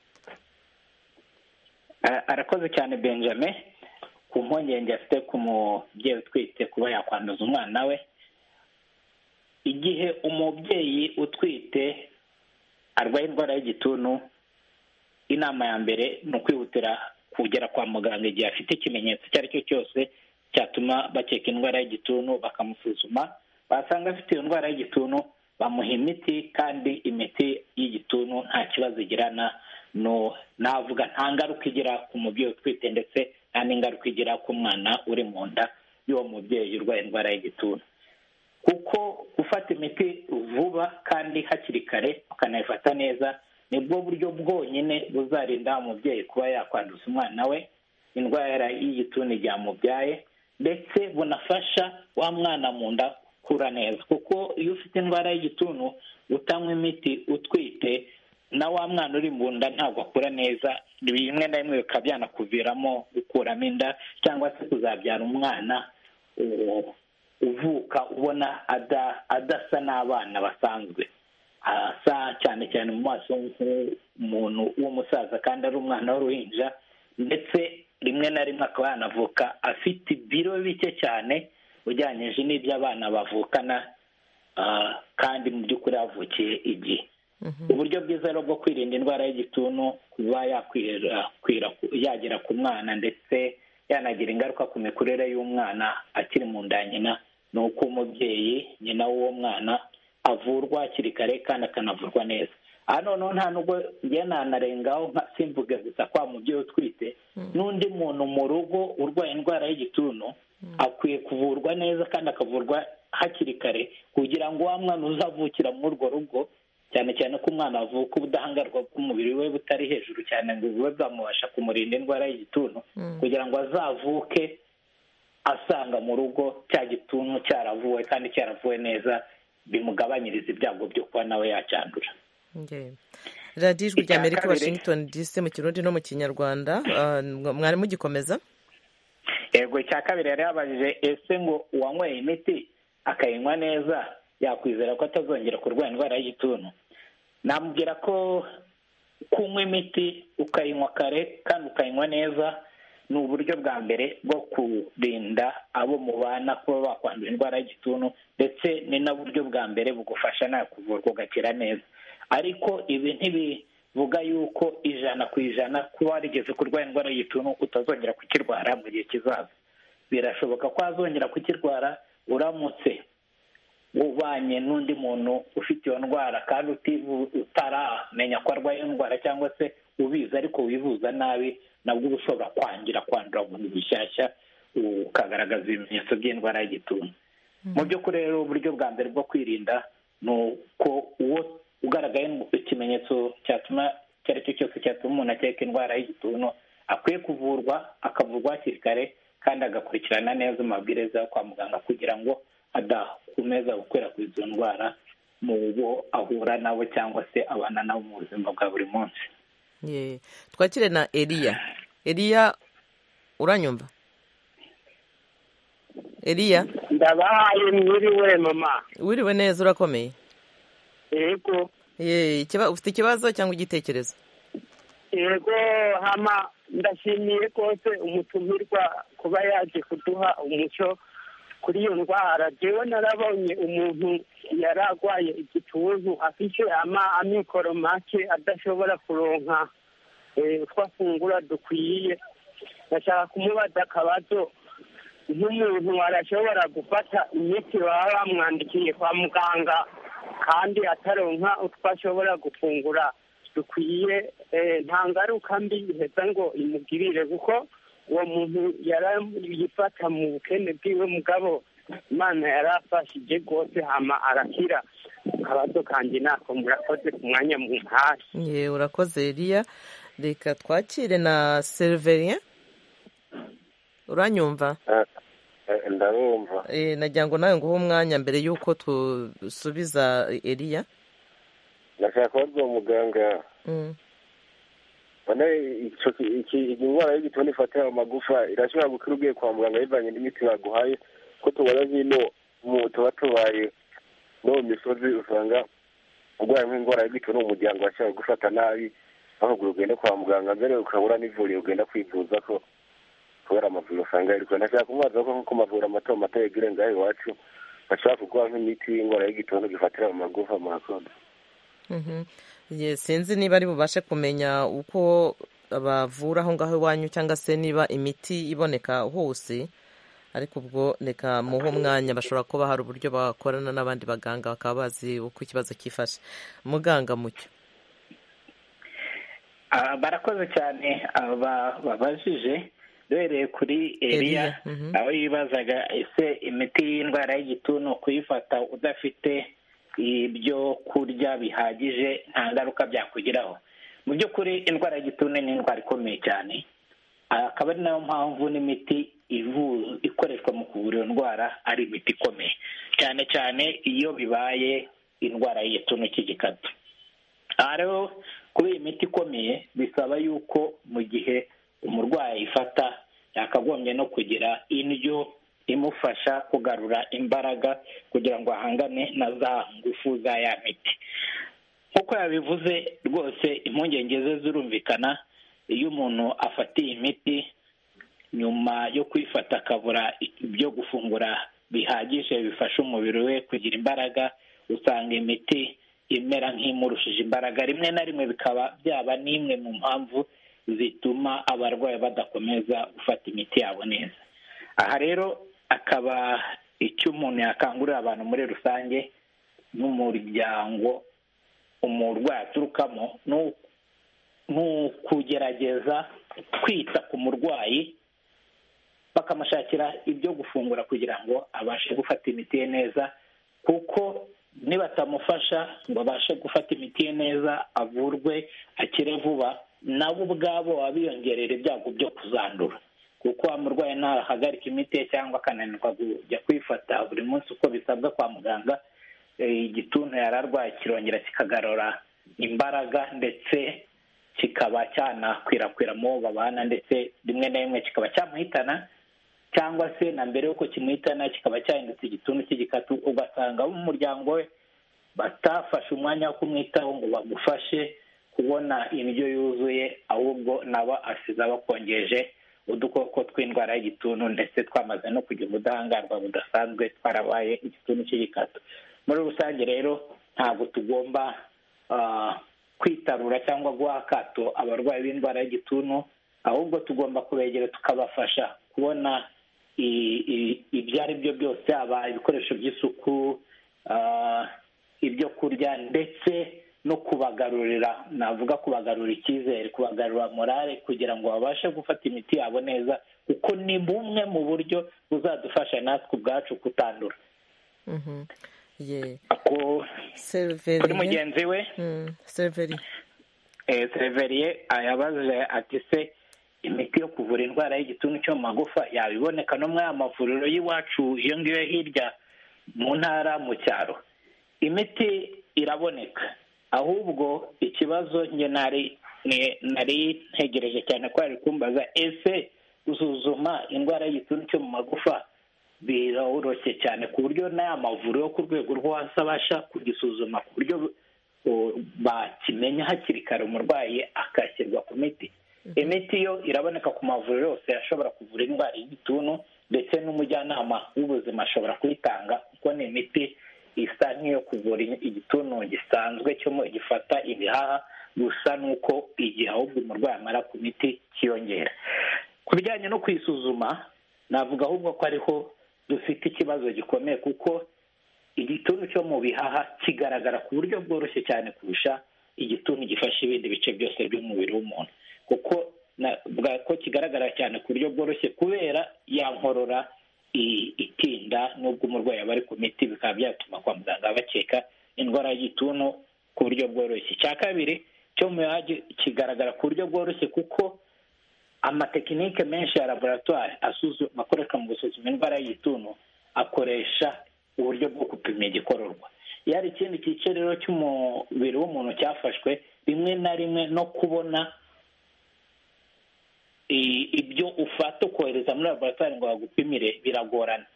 [SPEAKER 6] arakoze cyane benjamin ku mpungenge afite ku mubyeyi utwite kuba yakwanduza umwana we igihe umubyeyi utwite arwaye indwara y'igituntu inama ya mbere ni ukwihutira kugera kwa muganga igihe afite ikimenyetso icyo ari cyo cyose cyatuma bakeka indwara y'igituntu bakamusuzuma basanga afite iyo ndwara y'igituntu bamuha imiti kandi imiti y'igituntu nta kibazo igirana navuga nta ngaruka igira ku mubyeyi utwite ndetse nta n'ingaruka igira ku mwana uri mu nda y'uwo mubyeyi urwaye indwara y'igituntu kuko gufata imiti vuba kandi hakiri kare ukanayifata neza ni bwo buryo bwonyine buzarinda umubyeyi kuba yakwanduza umwana we indwara y'igituntu igihe amubyaye ndetse bunafasha wa mwana mu nda kura neza kuko iyo ufite indwara y'igituntu utanywa imiti utwite na wa mwana uri mu nda ntabwo akura neza bimwe na bimwe bikaba byanakuviramo gukuramo inda cyangwa se kuzabyara umwana uvuka ubona adasa n'abana basanzwe asa cyane cyane mu maso nk'umuntu w'umusaza kandi ari umwana w'uruhinja ndetse rimwe na rimwe akaba yanavuka afite ibiro bike cyane ujyanyije n'ibyo abana bavukana kandi mu by'ukuri havukiye igihe uburyo bwiza rero bwo kwirinda indwara y'igituntu kuba yagera ku mwana ndetse yanagira ingaruka ku mikurire y'umwana akiri mu nda nyina ni uko umubyeyi nyina w'uwo mwana avurwa hakiri kare kandi akanavurwa neza aha noneho nta nubwo nanarengaho nka simvuge gusa kwa mubyeyi utwite n'undi muntu mu rugo urwaye indwara y'igituntu akwiye kuvurwa neza kandi akavurwa hakiri kare kugira ngo wa mwana uzavukira muri urwo rugo cyane cyane ko umwana avuka ubudahangarwa bw'umubiri we butari hejuru cyane ngo bube bwamubasha kumurinda indwara y'igituntu kugira ngo azavuke asanga mu rugo cya gituntu cyaravuwe kandi cyaravuwe neza bimugabanyiriza ibyago byo kuba nawe yacyandura
[SPEAKER 1] radiyo ijwi rya amerika washington dc mu kirundi no mu kinyarwanda mwari mugikomeza
[SPEAKER 6] yego icya kabiri yari yabajije ese ngo uwanyweye imiti akayinywa neza yakwizera ko atazongera kurwara indwara y'igituntu namubwira ko kunywa imiti ukayinywa kare kandi ukayinywa neza ni uburyo bwa mbere bwo kurinda abo mubana kuba bakwandura indwara y'igituntu ndetse ni n'uburyo bwa mbere bugufasha nawe kuvurwa ugakira neza ariko ibi ntibivuga yuko ijana ku ijana kuba warigeze kurwara indwara y'igituntu utazongera kukirwara mu gihe kizaza birashoboka ko wazongera kukirwara uramutse ubanye n'undi muntu ufite iyo ndwara kandi utaramenya ko arwaye indwara cyangwa se ubizi ariko wivuza nabi nabwo uba ushobora kwangira kwandura umuntu bushyashya ukagaragaza ibimenyetso by'indwara y'igituntu mu by'ukuri rero uburyo bwa mbere bwo kwirinda ni uko uwo ugaragaye ikimenyetso cyatuma icyo ari cyo cyose cyatuma umuntu akeka indwara y'igituntu akwiye kuvurwa akavurwa hakiri kare kandi agakurikirana neza amabwiriza yo kwa muganga kugira ngo adakomeza gukwirakwiza izo ndwara mu bo ahura nabo cyangwa se abana nabo mu buzima bwa buri munsi
[SPEAKER 1] twakire na eriya eriya uranyumva eriya
[SPEAKER 9] ndabahaye mwiriwe mama
[SPEAKER 1] wiriwe neza urakomeye
[SPEAKER 9] yego
[SPEAKER 1] ufite ikibazo cyangwa igitekerezo
[SPEAKER 9] yego hama ndashimiye rwose umutumirwa kuba yaje kuduha umuco kuri iyo ndwara njyewe narabonye umuntu yari arwaye igituntu afite amikoro make adashobora kuronka utwo afungura dukwiye ndashaka kumubaza akabazo nk'umuntu arashobora gufata imiti baba bamwandikiye kwa muganga kandi ataronka utwo ashobora gufungura dukwiye nta ngaruka mbi iheza ngo imugirire kuko uwo muntu yarayifata mu bukene bwiwe mugabo imana yarafashije rwose hama arakira akabazo kanjye ntako murakoze ku mwanya mu ntasi
[SPEAKER 1] ye urakoze riya reka twakire na seriveriye uranyumva
[SPEAKER 8] ndabumva
[SPEAKER 1] nagira ngo nawe nguhe umwanya mbere y'uko dusubiza eriya
[SPEAKER 8] ndashaka kubaza uwo muganga indwara y'igituntu ifata amagufa irashobora gukira ugiye kwa muganga bivanye n'imiti baguhaye ko tubona zino tuba tubaye no mu misozi usanga urwaye nk'indwara y'igituntu umuryango washobora gufata nabi bahugura ugenda kwa muganga mbere ukabura n'ivuriro ugenda kwivuza ko kubera amavuriro usanga yirirwa ndashaka kumwaza ko nko ku mavuriro mato mato yegere ngaho iwacu bashobora kuguha nk'imiti y'indwara y'igituntu gifatira mu magufa murakoze
[SPEAKER 1] sinzi niba ari bubashe kumenya uko bavura aho ngaho iwanyu cyangwa se niba imiti iboneka hose ariko ubwo reka muhe umwanya bashobora kuba hari uburyo bakorana n'abandi baganga bakaba bazi uko ikibazo cyifashe muganga mucyo
[SPEAKER 6] barakoze cyane babajije duhereye kuri eriya aho yibazaga ese imiti y'indwara y'igituntu kuyifata udafite ibyo kurya bihagije nta ngaruka byakugeraho mu by'ukuri indwara y'igituntu ni indwara ikomeye cyane akaba ari nayo mpamvu n'imiti ikoreshwa mu kuvura iyo ndwara ari imiti ikomeye cyane cyane iyo bibaye indwara y'igituntu cy'igikatu aha rero kuba iyi miti ikomeye bisaba yuko mu gihe umurwayi ifata yakagombye no kugira indyo imufasha kugarura imbaraga kugira ngo ahangane na za ngufu za ya miti nk'uko yabivuze rwose impungenge ze zirumvikana iyo umuntu afatiye imiti nyuma yo kwifata akabura ibyo gufungura bihagije bifasha umubiri we kugira imbaraga usanga imiti imera nk'imurushije imbaraga rimwe na rimwe bikaba byaba n'imwe mu mpamvu zituma abarwayi badakomeza gufata imiti yabo neza aha rero akaba icyo umuntu yakangurira abantu muri rusange n'umuryango umurwayi aturukamo ni ukugerageza kwita ku murwayi bakamushakira ibyo gufungura kugira ngo abashe gufata imiti ye neza kuko nibatamufasha ngo abashe gufata imiti ye neza avurwe akire vuba nabo ubwabo baba biyongerera ibyago byo kuzandura kuko wa murwayi ntahagarika imiti ye cyangwa akananirwa kujya kwifata buri munsi uko bisabwa kwa muganga igituntu yari arwaye kirongera kikagarura imbaraga ndetse kikaba cyanakwirakwira mu bo babana ndetse rimwe na rimwe kikaba cyamuhitana cyangwa se na mbere y'uko kimuhitana kikaba cyahindutse igituntu cy'igikatu ugasanga abo mu muryango we batafashe umwanya wo kumwitaho ngo bagufashe kubona indyo yuzuye ahubwo naba asize abakongeje udukoko tw'indwara y'igituntu ndetse twamaze no kugira ubudahangarwa budasanzwe twarabaye igituntu cy'igikatu muri rusange rero ntabwo tugomba kwitarura cyangwa guha akato abarwayi b'indwara y'igituntu ahubwo tugomba kubegera tukabafasha kubona ibyo ari byo byose haba ibikoresho by'isuku ibyo kurya ndetse no kubagarurira navuga kubagarura icyizere kubagarura morale kugira ngo babashe gufata imiti yabo neza kuko ni bumwe mu buryo buzadufasha natwe ubwacu kutandura kuri mugenzi we seriveriye yabajije ati se imiti yo kuvura indwara y'igituntu cyo mu magufa yabiboneka no muri aya mavuriro y'iwacu iyo ngiyo hirya mu ntara mu cyaro imiti iraboneka ahubwo ikibazo njye nari ntegereje cyane ko yari kumbaza ese gusuzuma indwara y'igituntu cyo mu magufa biroroshye cyane ku buryo n'aya mavuriro yo ku rwego rwo hasi abasha kugisuzuma ku buryo bakimenya hakiri kare umurwayi akashyirwa ku miti imiti yo iraboneka ku mavuriro yose ashobora kuvura indwara y'igituntu ndetse n'umujyanama w'ubuzima ashobora kuyitanga kuko ni imiti isa nk'iyo kuvura igituntu gisanzwe cyo gifata ibihaha gusa n'uko igihe ahubwo umurwayi amara ku miti cyiyongera ku bijyanye no kuyisuzuma navuga ahubwo ko ariho dufite ikibazo gikomeye kuko igituntu cyo mu bihaha kigaragara ku buryo bworoshye cyane kurusha igituntu gifasha ibindi bice byose by'umubiri w'umuntu kuko ko kigaragara cyane ku buryo bworoshye kubera ya nkorora itinda n'ubwo umurwayi aba ari ku miti bikaba byatuma kwa muganga bakeka indwara y'igituntu ku buryo bworoshye icya kabiri cyo mu bihaha kigaragara ku buryo bworoshye kuko amatekinike menshi ya laboratwari akoreshwa mu gusuzuma indwara y'igituntu akoresha uburyo bwo gupima igikororwa iyo hari ikindi gice rero cy'umubiri w'umuntu cyafashwe rimwe na rimwe no kubona ibyo ufata ukohereza muri laboratwari ngo bagupimire biragorana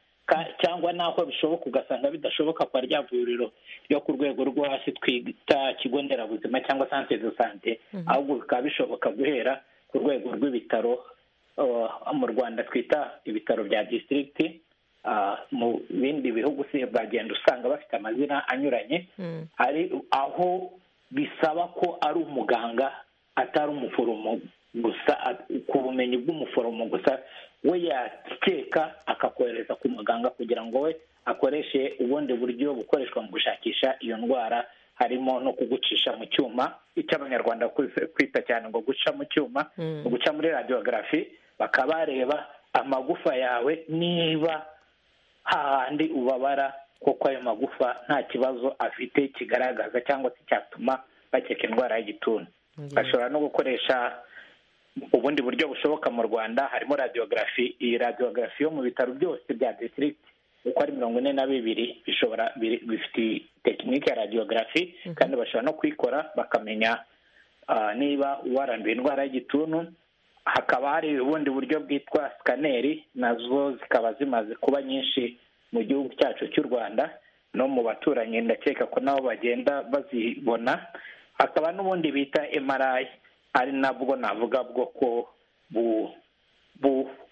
[SPEAKER 6] cyangwa naho bishoboka ugasanga bidashoboka kwa rya vuriro ryo ku rwego rwo hasi twita kigo nderabuzima cyangwa santere do sante ahubwo bikaba bishoboka guhera ku rwego rw'ibitaro mu rwanda twita ibitaro bya disitirigiti mu bindi bihugu bagenda usanga bafite amazina anyuranye hari aho bisaba ko ari umuganga atari umuforomo gusa ku bumenyi bw'umuforomo gusa we yakeka akakohereza ku muganga kugira ngo we akoreshe ubundi buryo bukoreshwa mu gushakisha iyo ndwara harimo no kugucisha mu cyuma icyo abanyarwanda kwita cyane ngo guca mu cyuma guca muri radiyogarafi bakaba bareba amagufa yawe niba hahandi ubabara kuko ayo magufa nta kibazo afite kigaragaza cyangwa se cyatuma bakeka indwara y'igituntu bashobora no gukoresha ubundi buryo bushoboka mu rwanda harimo radiyogarafi iyi radiyogarafi yo mu bitaro byose bya disitirigiti uko ari mirongo ine na bibiri bishobora bifite tekinike ya radiyogarafi kandi bashobora no kuyikora bakamenya niba waranduye indwara y'igituntu hakaba hari ubundi buryo bwitwa sikaneri nazo zikaba zimaze kuba nyinshi mu gihugu cyacu cy'u rwanda no mu baturanyi ndakeka ko nabo bagenda bazibona hakaba n'ubundi bita emarayi ari nabwo navuga bwoko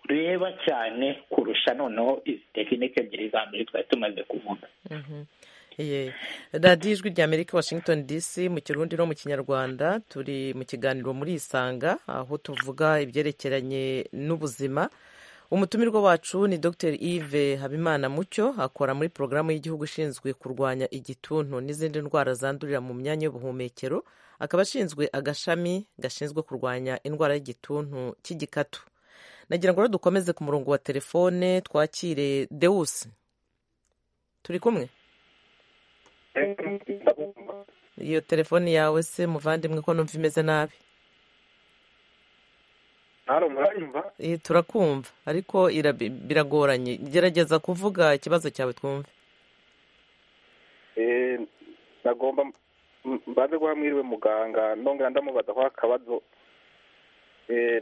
[SPEAKER 6] bureba cyane kurusha noneho izi tekinike ebyiri za mbere twari tumaze kuvuga
[SPEAKER 1] radiyo ijwi rya amerika washington dc mu kirundi no mu kinyarwanda turi mu kiganiro muri isanga aho tuvuga ibyerekeranye n'ubuzima umutumirwa wacu ni dr yves habimana mucyo akora muri porogaramu y'igihugu ishinzwe kurwanya igituntu n'izindi ndwara zandurira mu myanya y'ubuhumekero akaba ashinzwe agashami gashinzwe kurwanya indwara y'igituntu cy'igikatu nagira ngo rero dukomeze ku murongo wa telefone twakire dewusi turi kumwe iyo telefone yawe se muvandimwe ko numva imeze nabi turakumva ariko biragoranye gerageza kuvuga ikibazo cyawe twumve
[SPEAKER 5] nagomba mbanze guha mwiriwe muganga ndongera ndamubaza aho akabazo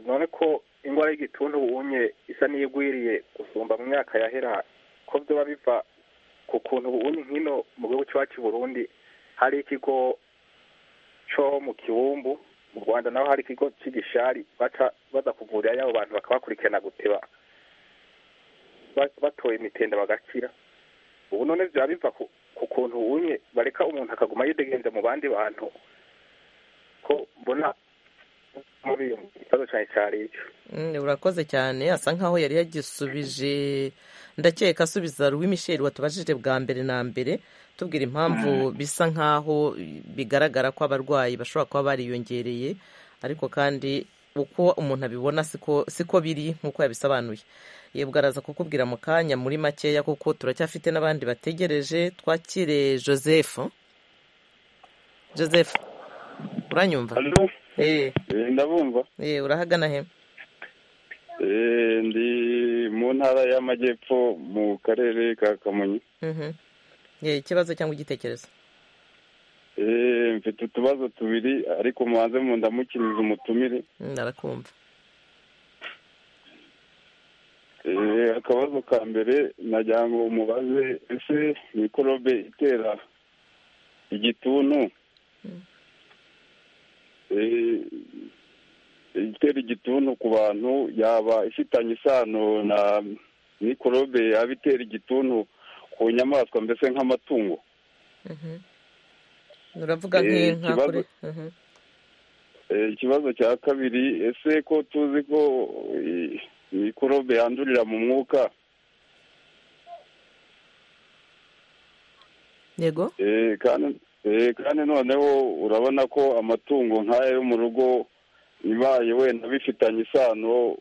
[SPEAKER 5] none ko indwara y'igituntu ubunye isa n'iyigwiriye gusumba mu myaka yahera ko byaba biva ku kuntu ubunye nk'ino mu gihugu cyacu i burundi hari ikigo
[SPEAKER 8] cyo mu kibumbu mu rwanda naho hari ikigo cy'igishari baza kuvurira y'abo bantu bakabakurikirana guteba batoye imitenda bagakira ubu none byaba biva ku kuntu wumye bareka umuntu akaguma yidegenza mu bandi bantu ko mbona muri iyo kibazo cyane cyari icyo
[SPEAKER 1] urakoze cyane asa nkaho yari yagisubije ndakeka asubiza ruwi misheri watubajije bwa mbere na mbere tubwira impamvu bisa nkaho bigaragara ko abarwayi bashobora kuba bariyongereye ariko kandi uko umuntu abibona siko biri nk'uko yabisobanuye yebwe araza kukubwira mu kanya muri makeya kuko turacyafite n'abandi bategereje twakire joseph joseph uranyumva
[SPEAKER 10] ndabumva
[SPEAKER 1] urahagana he
[SPEAKER 10] ndi mu ntara y'amajyepfo mu karere ka kamonyi
[SPEAKER 1] ikibazo cyangwa igitekerezo
[SPEAKER 10] mfite utubazo tubiri ariko mubanze mu ndamukiriza umutumire
[SPEAKER 1] ndarakumva
[SPEAKER 10] akabazo ka mbere nagira ngo umubaze ese mikorobe itera igituntu itera igituntu ku bantu yaba ifitanye isano na mikorobe yaba itera igituntu ku nyamaswa mbese nk'amatungo
[SPEAKER 1] uravuga nk'inka kuri
[SPEAKER 10] ikibazo cya kabiri ese ko tuzi ko mikorobe yandurira mu mwuka
[SPEAKER 1] yego
[SPEAKER 10] kandi noneho urabona ko amatungo nk'aya yo mu rugo ibaye wenda bifitanye isano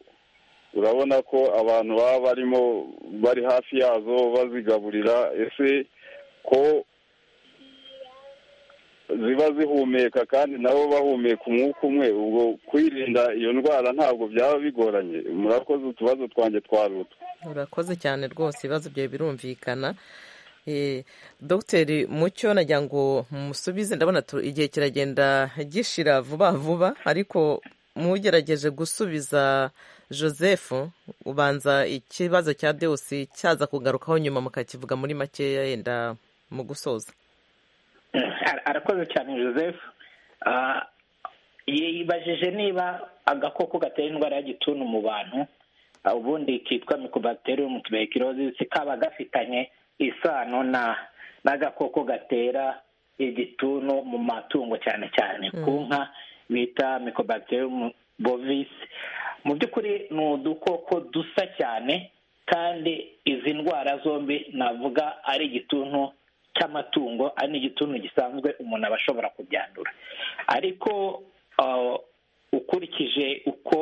[SPEAKER 10] urabona ko abantu baba barimo bari hafi yazo bazigaburira ese ko ziba zihumeka kandi nabo bahumeka umwuka umwe ubwo kwirinda iyo ndwara ntabwo byaba bigoranye murakoze utubazo twanjye twaruta
[SPEAKER 1] urakoze cyane rwose ibibazo byawe birumvikana dogiteri mucyo nagira ngo musubize ndabona igihe kiragenda gishira vuba vuba ariko mugerageje gusubiza joseph ubanza ikibazo cya deosi cyaza kugarukaho nyuma mukakivuga muri makeya yenda mu gusoza
[SPEAKER 6] arakoze cyane joseph yibajije niba agakoko gatera indwara y'igituntu mu bantu ubundi kitwa mikobaterium tuberculosis kaba gafitanye isano na n'agakoko gatera igituntu mu matungo cyane cyane ku nka bita mikobaterium bovis mu by'ukuri ni udukoko dusa cyane kandi izi ndwara zombi navuga ari igituntu cy'amatungo ari n'igituntu gisanzwe umuntu aba ashobora kubyandura ariko ukurikije uko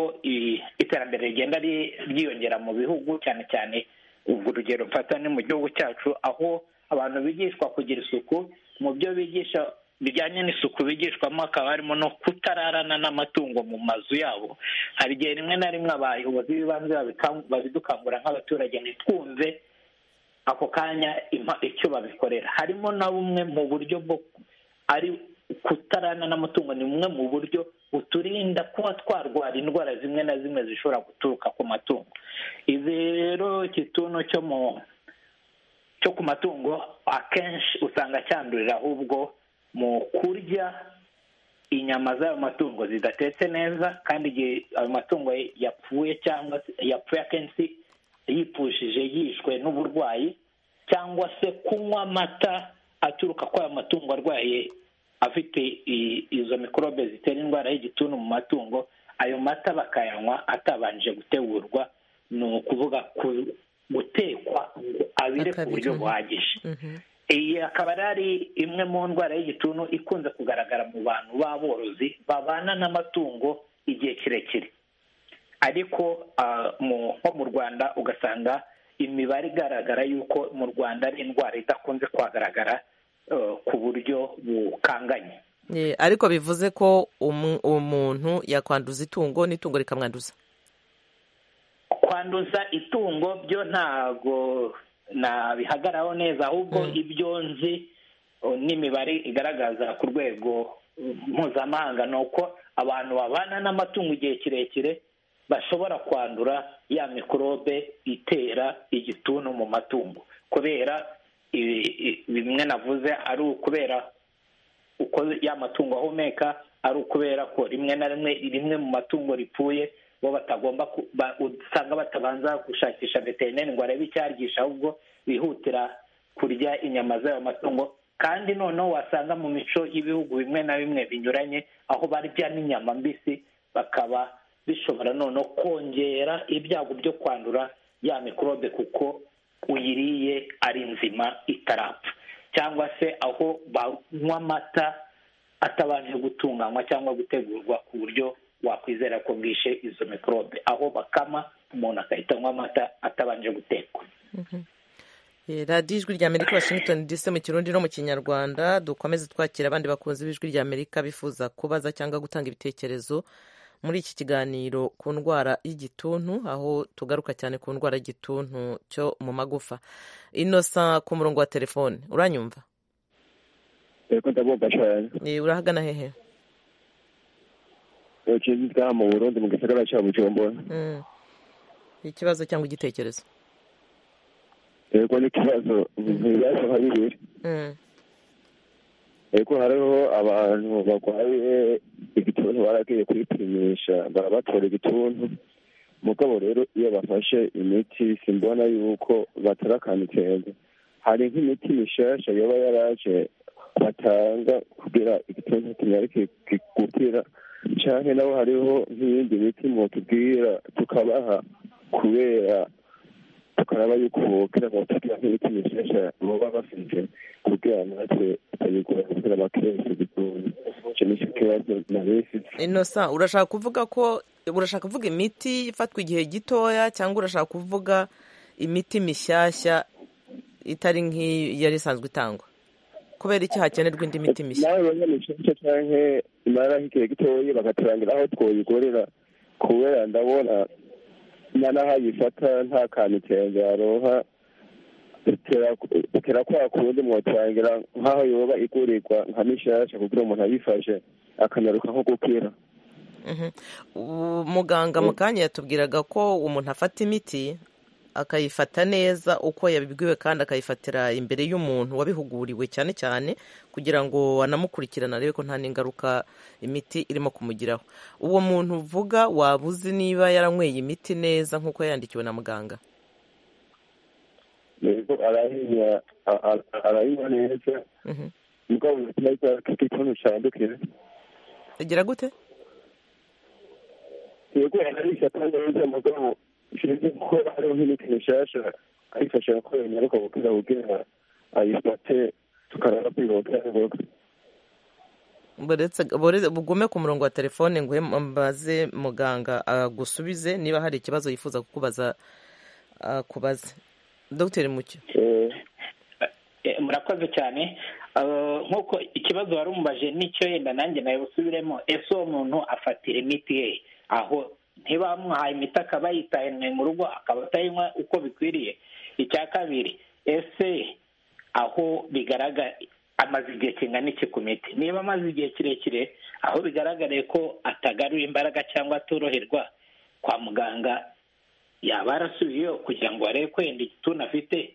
[SPEAKER 6] iterambere rigenda ryiyongera mu bihugu cyane cyane ubwo urugero mfata ni mu gihugu cyacu aho abantu bigishwa kugira isuku mu byo bigisha bijyanye n'isuku bigishwamo hakaba harimo no kutararana n'amatungo mu mazu yabo hari igihe rimwe na rimwe abayobozi b'ibanze babidukangura nk'abaturage ntitwumve ako kanya icyo babikorera harimo na bumwe mu buryo bwo ari kutarana n'amatungo ni bumwe mu buryo buturinda kuba twarwara indwara zimwe na zimwe zishobora guturuka ku matungo izi rero ikituntu cyo mu cyo ku matungo akenshi usanga cyandurira ahubwo mu kurya inyama z'ayo matungo zidatetse neza kandi igihe ayo matungo yapfuye cyangwa yapfuye akenshi yipfushije yishwe n'uburwayi cyangwa se kunywa amata aturuka kuri ayo matungo arwaye afite izo mikorobe zitera indwara y'igituntu mu matungo ayo mata bakayanywa atabanje gutegurwa ni ukuvuga gutekwa ngo abire ku buryo buhagije iyi akaba ari imwe mu ndwara y'igituntu ikunze kugaragara mu bantu b'aborozi babana n'amatungo igihe kirekire ariko nko mu rwanda ugasanga imibare igaragara y'uko mu rwanda ari indwara idakunze kuhagaragara ku buryo bukanganye
[SPEAKER 1] ariko bivuze ko umuntu yakwanduza itungo n'itungo rikamwanduza
[SPEAKER 6] kwanduza itungo byo ntago nabihagaraho neza ahubwo ibyo nzi n'imibare igaragaza ku rwego mpuzamahanga ni uko abantu babana n'amatungo igihe kirekire bashobora kwandura ya mikorobe itera igituntu mu matungo kubera bimwe navuze ari ukubera uko ya matungo ahumeka ari ukubera ko rimwe na rimwe rimwe mu matungo ripfuye bo batagomba usanga batabanza gushakisha veterineri ngo arebe icyaryisha ahubwo bihutira kurya inyama z'ayo matungo kandi noneho wasanga mu mico y'ibihugu bimwe na bimwe binyuranye aho barya n'inyama mbisi bakaba bishobora noneho kongera ibyago byo kwandura ya mikorobe kuko uyiriye ari nzima itarapfa cyangwa se aho banywa amata atabanje gutunganywa cyangwa gutegurwa ku buryo wakwizera ko bwishe izo mikorobe aho bakama umuntu agahita anywa amata atabanje gutekwa
[SPEAKER 1] radiyo ijwi rya amerika washington dc mu kirundi no mu kinyarwanda dukomeze twakira abandi bakunzi b'ijwi rya amerika bifuza kubaza cyangwa gutanga ibitekerezo muri iki kiganiro ku ndwara y'igituntu aho tugaruka cyane ku ndwara y'igituntu cyo mu magufa inosa ku murongo wa telefone uranyumva urahagana hehe
[SPEAKER 11] mu burundi mu gisagara cya bujumbura
[SPEAKER 1] ikibazo cyangwa igitekerezo
[SPEAKER 11] yego n'ikibazo ntibibazo nka bibiri yego hariho abantu barwaye igituntu baragiye kwipimisha barabatora igituntu mugabo rero iyo bafashe imiti simbona yuko batara akantu kenze hari nk'imiti mishasha yaba yaraje batanga kugira igituntu kinyari gukira cyane nabo hariho nk'iyindi miti mutubwira tukabaha kubera tukaraba yuko kugira ngo tugire nk'ibiti bishyashya baba bafite kugira ngo natwe tutayigura kugira abakenshi bigore icyo ni cyo kibazo nari mfite
[SPEAKER 1] inosa urashaka kuvuga ko urashaka kuvuga imiti ifatwa igihe gitoya cyangwa urashaka kuvuga imiti mishyashya itari nk'iyo yari isanzwe itangwa kubera iki hakenerwa indi miti mishya
[SPEAKER 11] nawe bamwe mu cyangwa cyangwa imara nk'igihe gitoya bagaturangira aho twoyigorera kubera ndabona nanahayifata nta kantu ikirenge yaroha bitera kwa kundi mwotangira nk'aho yoba igurirwa nka mishasha kugira umuntu ayifashe akanyaruka nko gukira
[SPEAKER 1] muganga mu kanya yatubwiraga ko umuntu afata imiti akayifata neza uko yabibwiwe kandi akayifatira imbere y'umuntu wabihuguriwe cyane cyane kugira ngo anamukurikirane arebe ko nta n'ingaruka imiti irimo kumugiraho uwo muntu uvuga waba uzi niba yaranyweye imiti neza nk'uko yandikiwe na muganga
[SPEAKER 11] yego arayinywa neza mugabo neza ikintu cyandukira
[SPEAKER 1] agira gute
[SPEAKER 11] yego arayifata neza mugabo sinzi ko hariho nk'imiti mishasha ayifasha ko yanyaruka gukira kugira ayifate tukarara kwihuta ngombwa
[SPEAKER 1] bugume ku murongo wa telefone ngo mbaze muganga agusubize niba hari ikibazo yifuza kukubaza akubaze dogiteri mucyo
[SPEAKER 6] murakoze cyane nk'uko ikibazo wari umubaje n'icyo yenda nanjye nawe busubiremo ese uwo muntu afatira imiti ye aho ntibamuhaye imiti akaba yitaye mu rugo akaba atayinywa uko bikwiriye icya kabiri ese aho bigaragara amaze igihe kingana iki ku miti niba amaze igihe kirekire aho bigaragare ko atagarura imbaraga cyangwa atoroherwa kwa muganga yaba yarasubiyeyo kugira ngo barebe ko yenda igituntu afite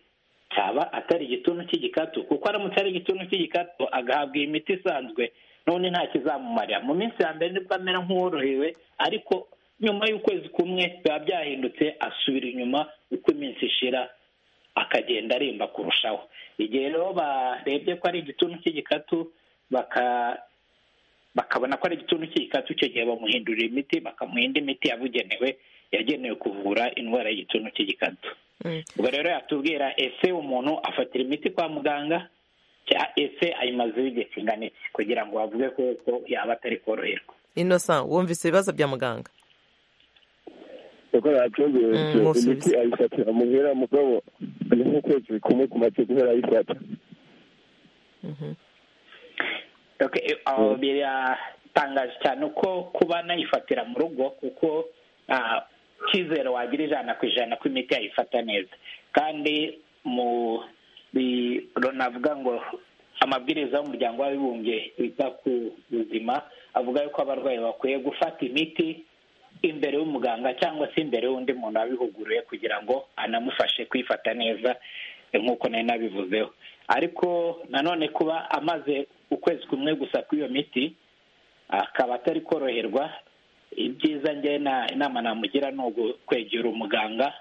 [SPEAKER 6] cyaba atari igituntu cy'igikatu kuko aramutse ari igituntu cy'igikatu agahabwa iyi miti isanzwe none nta kizamumarira mu minsi ya mbere nibwo amera nk'uworohewe ariko nyuma y'ukwezi kumwe biba byahindutse asubira inyuma uko iminsi ishira akagenda aremba kurushaho igihe rero barebye ko ari igituntu cy'igikatu bakabona ko ari igituntu cy'igikatu icyo gihe bamuhindurira imiti bakamuha indi miti yabugenewe yagenewe kuvura indwara y'igituntu cy'igikatu ubwo rero yatubwira ese umuntu afatira imiti kwa muganga ese ayimazeho igihe kingana iki kugira ngo bavuge ko yaba atari koroherwa
[SPEAKER 1] inosa wumvise ibibazo bya muganga
[SPEAKER 11] kuko ntabyumvise imiti ayifatira muhera mugabo ni nk'ukwezi kumwe kumaze guhera ayifata
[SPEAKER 6] biratangaje cyane uko kuba nayifatira mu rugo kuko cyizere wagira ijana ku ijana ko imiti yayifata neza kandi mu runavuga ngo amabwiriza y'umuryango w'abibumbye wita ku buzima avuga yuko abarwayi bakwiye gufata imiti imbere y'umuganga cyangwa se imbere y'undi muntu wabihuguriwe kugira ngo anamufashe kwifata neza nk'uko nari nabivuzeho ariko nanone kuba amaze ukwezi kumwe gusa kw'iyo miti akaba atari koroherwa ibyiza njye inama namugira ni ukwegera umuganga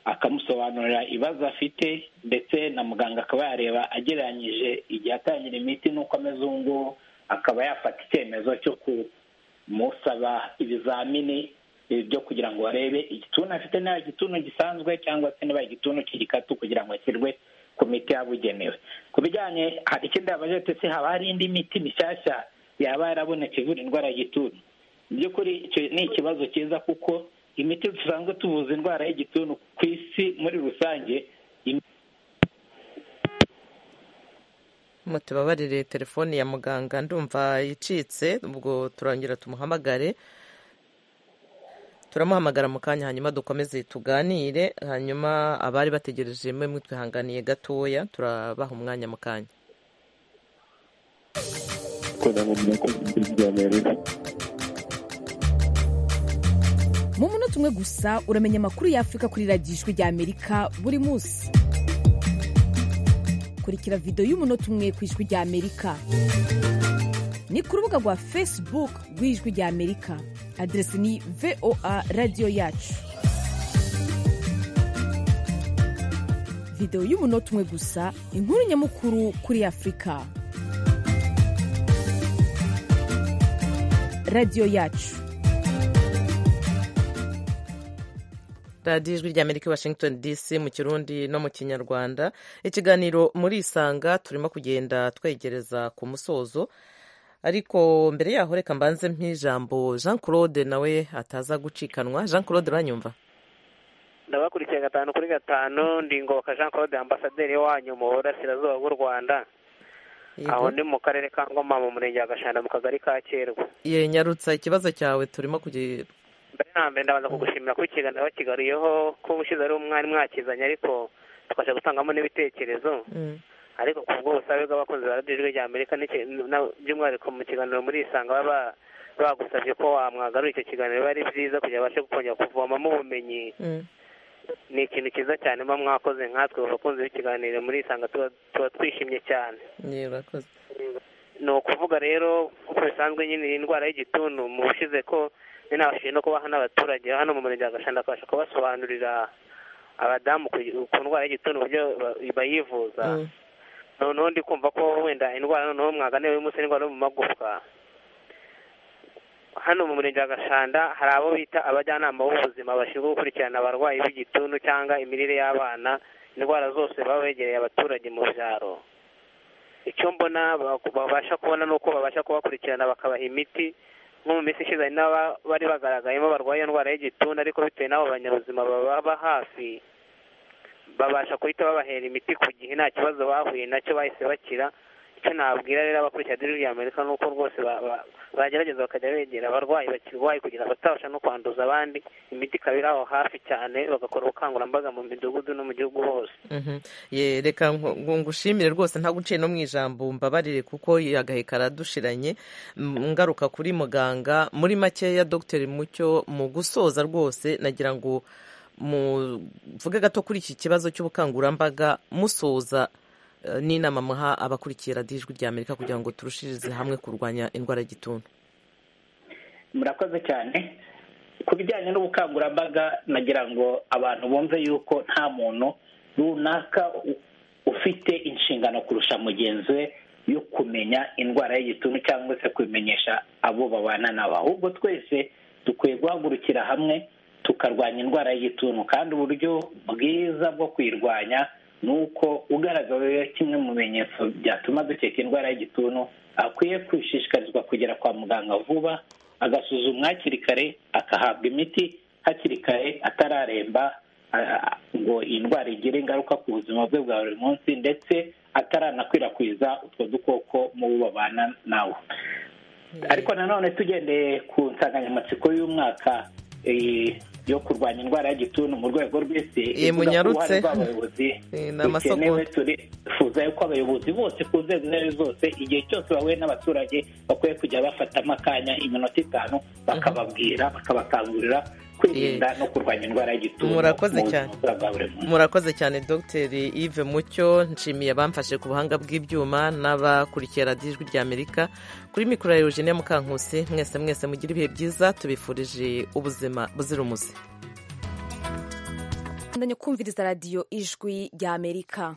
[SPEAKER 6] akamusobanurira ibibazo afite ndetse na muganga akaba yareba agereranyije igihe atangira imiti n'uko ameze ubu ngubu akaba yafata icyemezo cyo kumusaba ibizamini byo kugira ngo barebe igituntu afite niba igituntu gisanzwe cyangwa se niba igituntu cy'igikatu kugira ngo ashyirwe ku miti yabugenewe ku bijyanye hari ikindi yabaje ndetse haba hari indi miti mishyashya yaba yaraboneka ivura indwara y'igituntu mu by'ukuri ni ikibazo cyiza kuko imiti dusanzwe tuvuza indwara y'igituntu ku isi muri rusange
[SPEAKER 1] mutubabarire telefone ya muganga ndumva yicitse ubwo turongera tumuhamagare turamuhamagara mu kanya hanyuma dukomeze tuganire hanyuma abari bategereje mwe mutwihanganiye gatoya turabaha umwanya mu kanya
[SPEAKER 12] mu munota umwe gusa uramenya amakuru y'afurika kuri radiyo ijwi ry'amerika buri munsi kurikira videwo y'umunota umwe ku ijwi ry'amerika ni ku rubuga rwa facebook rw'ijwi ry'amerika aderesi ni voa radiyo yacu videwo y'umunota umwe gusa inkuru nyamukuru kuri afurika radiyo yacu
[SPEAKER 1] radiyo ijwi ry'amerika washington dc mu kirundi no mu kinyarwanda ikiganiro muri isanga turimo kugenda twegereza ku musozo ariko mbere yaho reka mbanze mp'ijambo jean claude nawe ataza gucikanwa jean claude uranyumva
[SPEAKER 13] ndabakurikiye gatanu kuri gatanu ndingoboka jean claude ambasaderi wanyu mu burasirazuba bw'u rwanda aho ni mu karere ka ngoma mu murenge wa gashanda mu kagari ka kerwa
[SPEAKER 1] nyarutsa ikibazo cyawe turimo kugira
[SPEAKER 13] mbere na mbere ndabanza kugushimira kuba ikiganiro wakigariyeho ko ubushize ari umwari mwakizanye ariko tukabasha gutangamo n'ibitekerezo ariko ku bw'ubusabe bw'abakunzi ba radiyo rya amerika by'umwihariko mu kiganiro muri isanga baba bagusabye ko wamwagarura icyo kiganiro biba ari byiza kugira ngo babashe kongera kuvomamo ubumenyi ni ikintu cyiza cyane muba mwakoze nkatwe abakunzi b'ikiganiro muri isanga tuba twishimye cyane ni ukuvuga rero nk'uko bisanzwe nyine iyi ndwara y'igituntu mu bushize ko ni nabashije no kubaha n'abaturage hano mu murenge wa gashanda akabasha kubasobanurira abadamu ku ndwara y'igituntu uburyo bayivuza noneho ndi kumva ko wenda indwara noneho mwaganiwe y'umunsi n'indwara yo mu magufwa hano mu murenge wa gashanda hari abo bita abajyanama b'ubuzima bashinzwe gukurikirana abarwayi b'igituntu cyangwa imirire y'abana indwara zose baba begereye abaturage mu byaro icyo mbona babasha kubona ni uko babasha kubakurikirana bakabaha imiti nko mu minsi ishize hari n'abari bagaragayemo barwaye iyo ndwara y'igituntu ariko bitewe n'abo banyabuzima baba hafi babasha guhita babahera imiti ku gihe nta kibazo bahuye nacyo bahise bakira icyo nababwira rero abakurikira diri ya amerika ni uko rwose bagerageza bakajya begera abarwayi bakirwaye kugira batabasha no kwanduza abandi imiti ikaba iri aho hafi cyane bagakora ubukangurambaga mu midugudu no mu gihugu hose
[SPEAKER 1] reka ngushimire rwose ntabwo uciye no mu ijambo mbabarire kuko agaheka aradushiranye ngaruka kuri muganga muri makeya dogiteri mucyo mu gusoza rwose nagira ngo muvuge gato kuri iki kibazo cy'ubukangurambaga musoza n'inama muha abakurikiye radiyo ijwi rya amerika kugira ngo turushirize hamwe kurwanya indwara y'igituntu
[SPEAKER 6] murakoze cyane ku bijyanye n'ubukangurambaga nagira ngo abantu bumve yuko nta muntu runaka ufite inshingano kurusha mugenzi we yo kumenya indwara y'igituntu cyangwa se kubimenyesha abo babana nabo ahubwo twese dukwiye guhagurukira hamwe tukarwanya indwara y'igituntu kandi uburyo bwiza bwo kuyirwanya ni uko ugaragaweho kimwe mu bimenyetso byatuma dukeka indwara y'igituntu akwiye kwishishikarizwa kugera kwa muganga vuba agasuzumwa hakiri kare akahabwa imiti hakiri kare atararemba ngo iyi ndwara igire ingaruka ku buzima bwe bwa buri munsi ndetse ataranakwirakwiza utwo dukoko mu bo babana nawo ariko nanone tugendeye ku nsanganyamatsiko y'umwaka yo kurwanya indwara y'igituntu mu rwego rw'isi
[SPEAKER 1] munyarutse
[SPEAKER 6] rw'abayobozi dukenewe turifuza yuko abayobozi bose ku nzego izo ari zo zose igihe cyose bahuye n'abaturage bakwiye kujya bafatamo akanya iminota itanu bakababwira bakabakangurira ku kwirinda no kurwanya indwara y'igituntu
[SPEAKER 1] murakoze cyane murakoze cyane dogiteri yves mucyo nshimiye abamfashe ku buhanga bw'ibyuma n'abakurikiye radiyo ijwi ry'amerika kuri mikoro ya eugenia mukankusi mwese mwese mugire ibihe byiza tubifurije ubuzima buzira umuze
[SPEAKER 12] kumviriza radiyo ijwi ry'amerika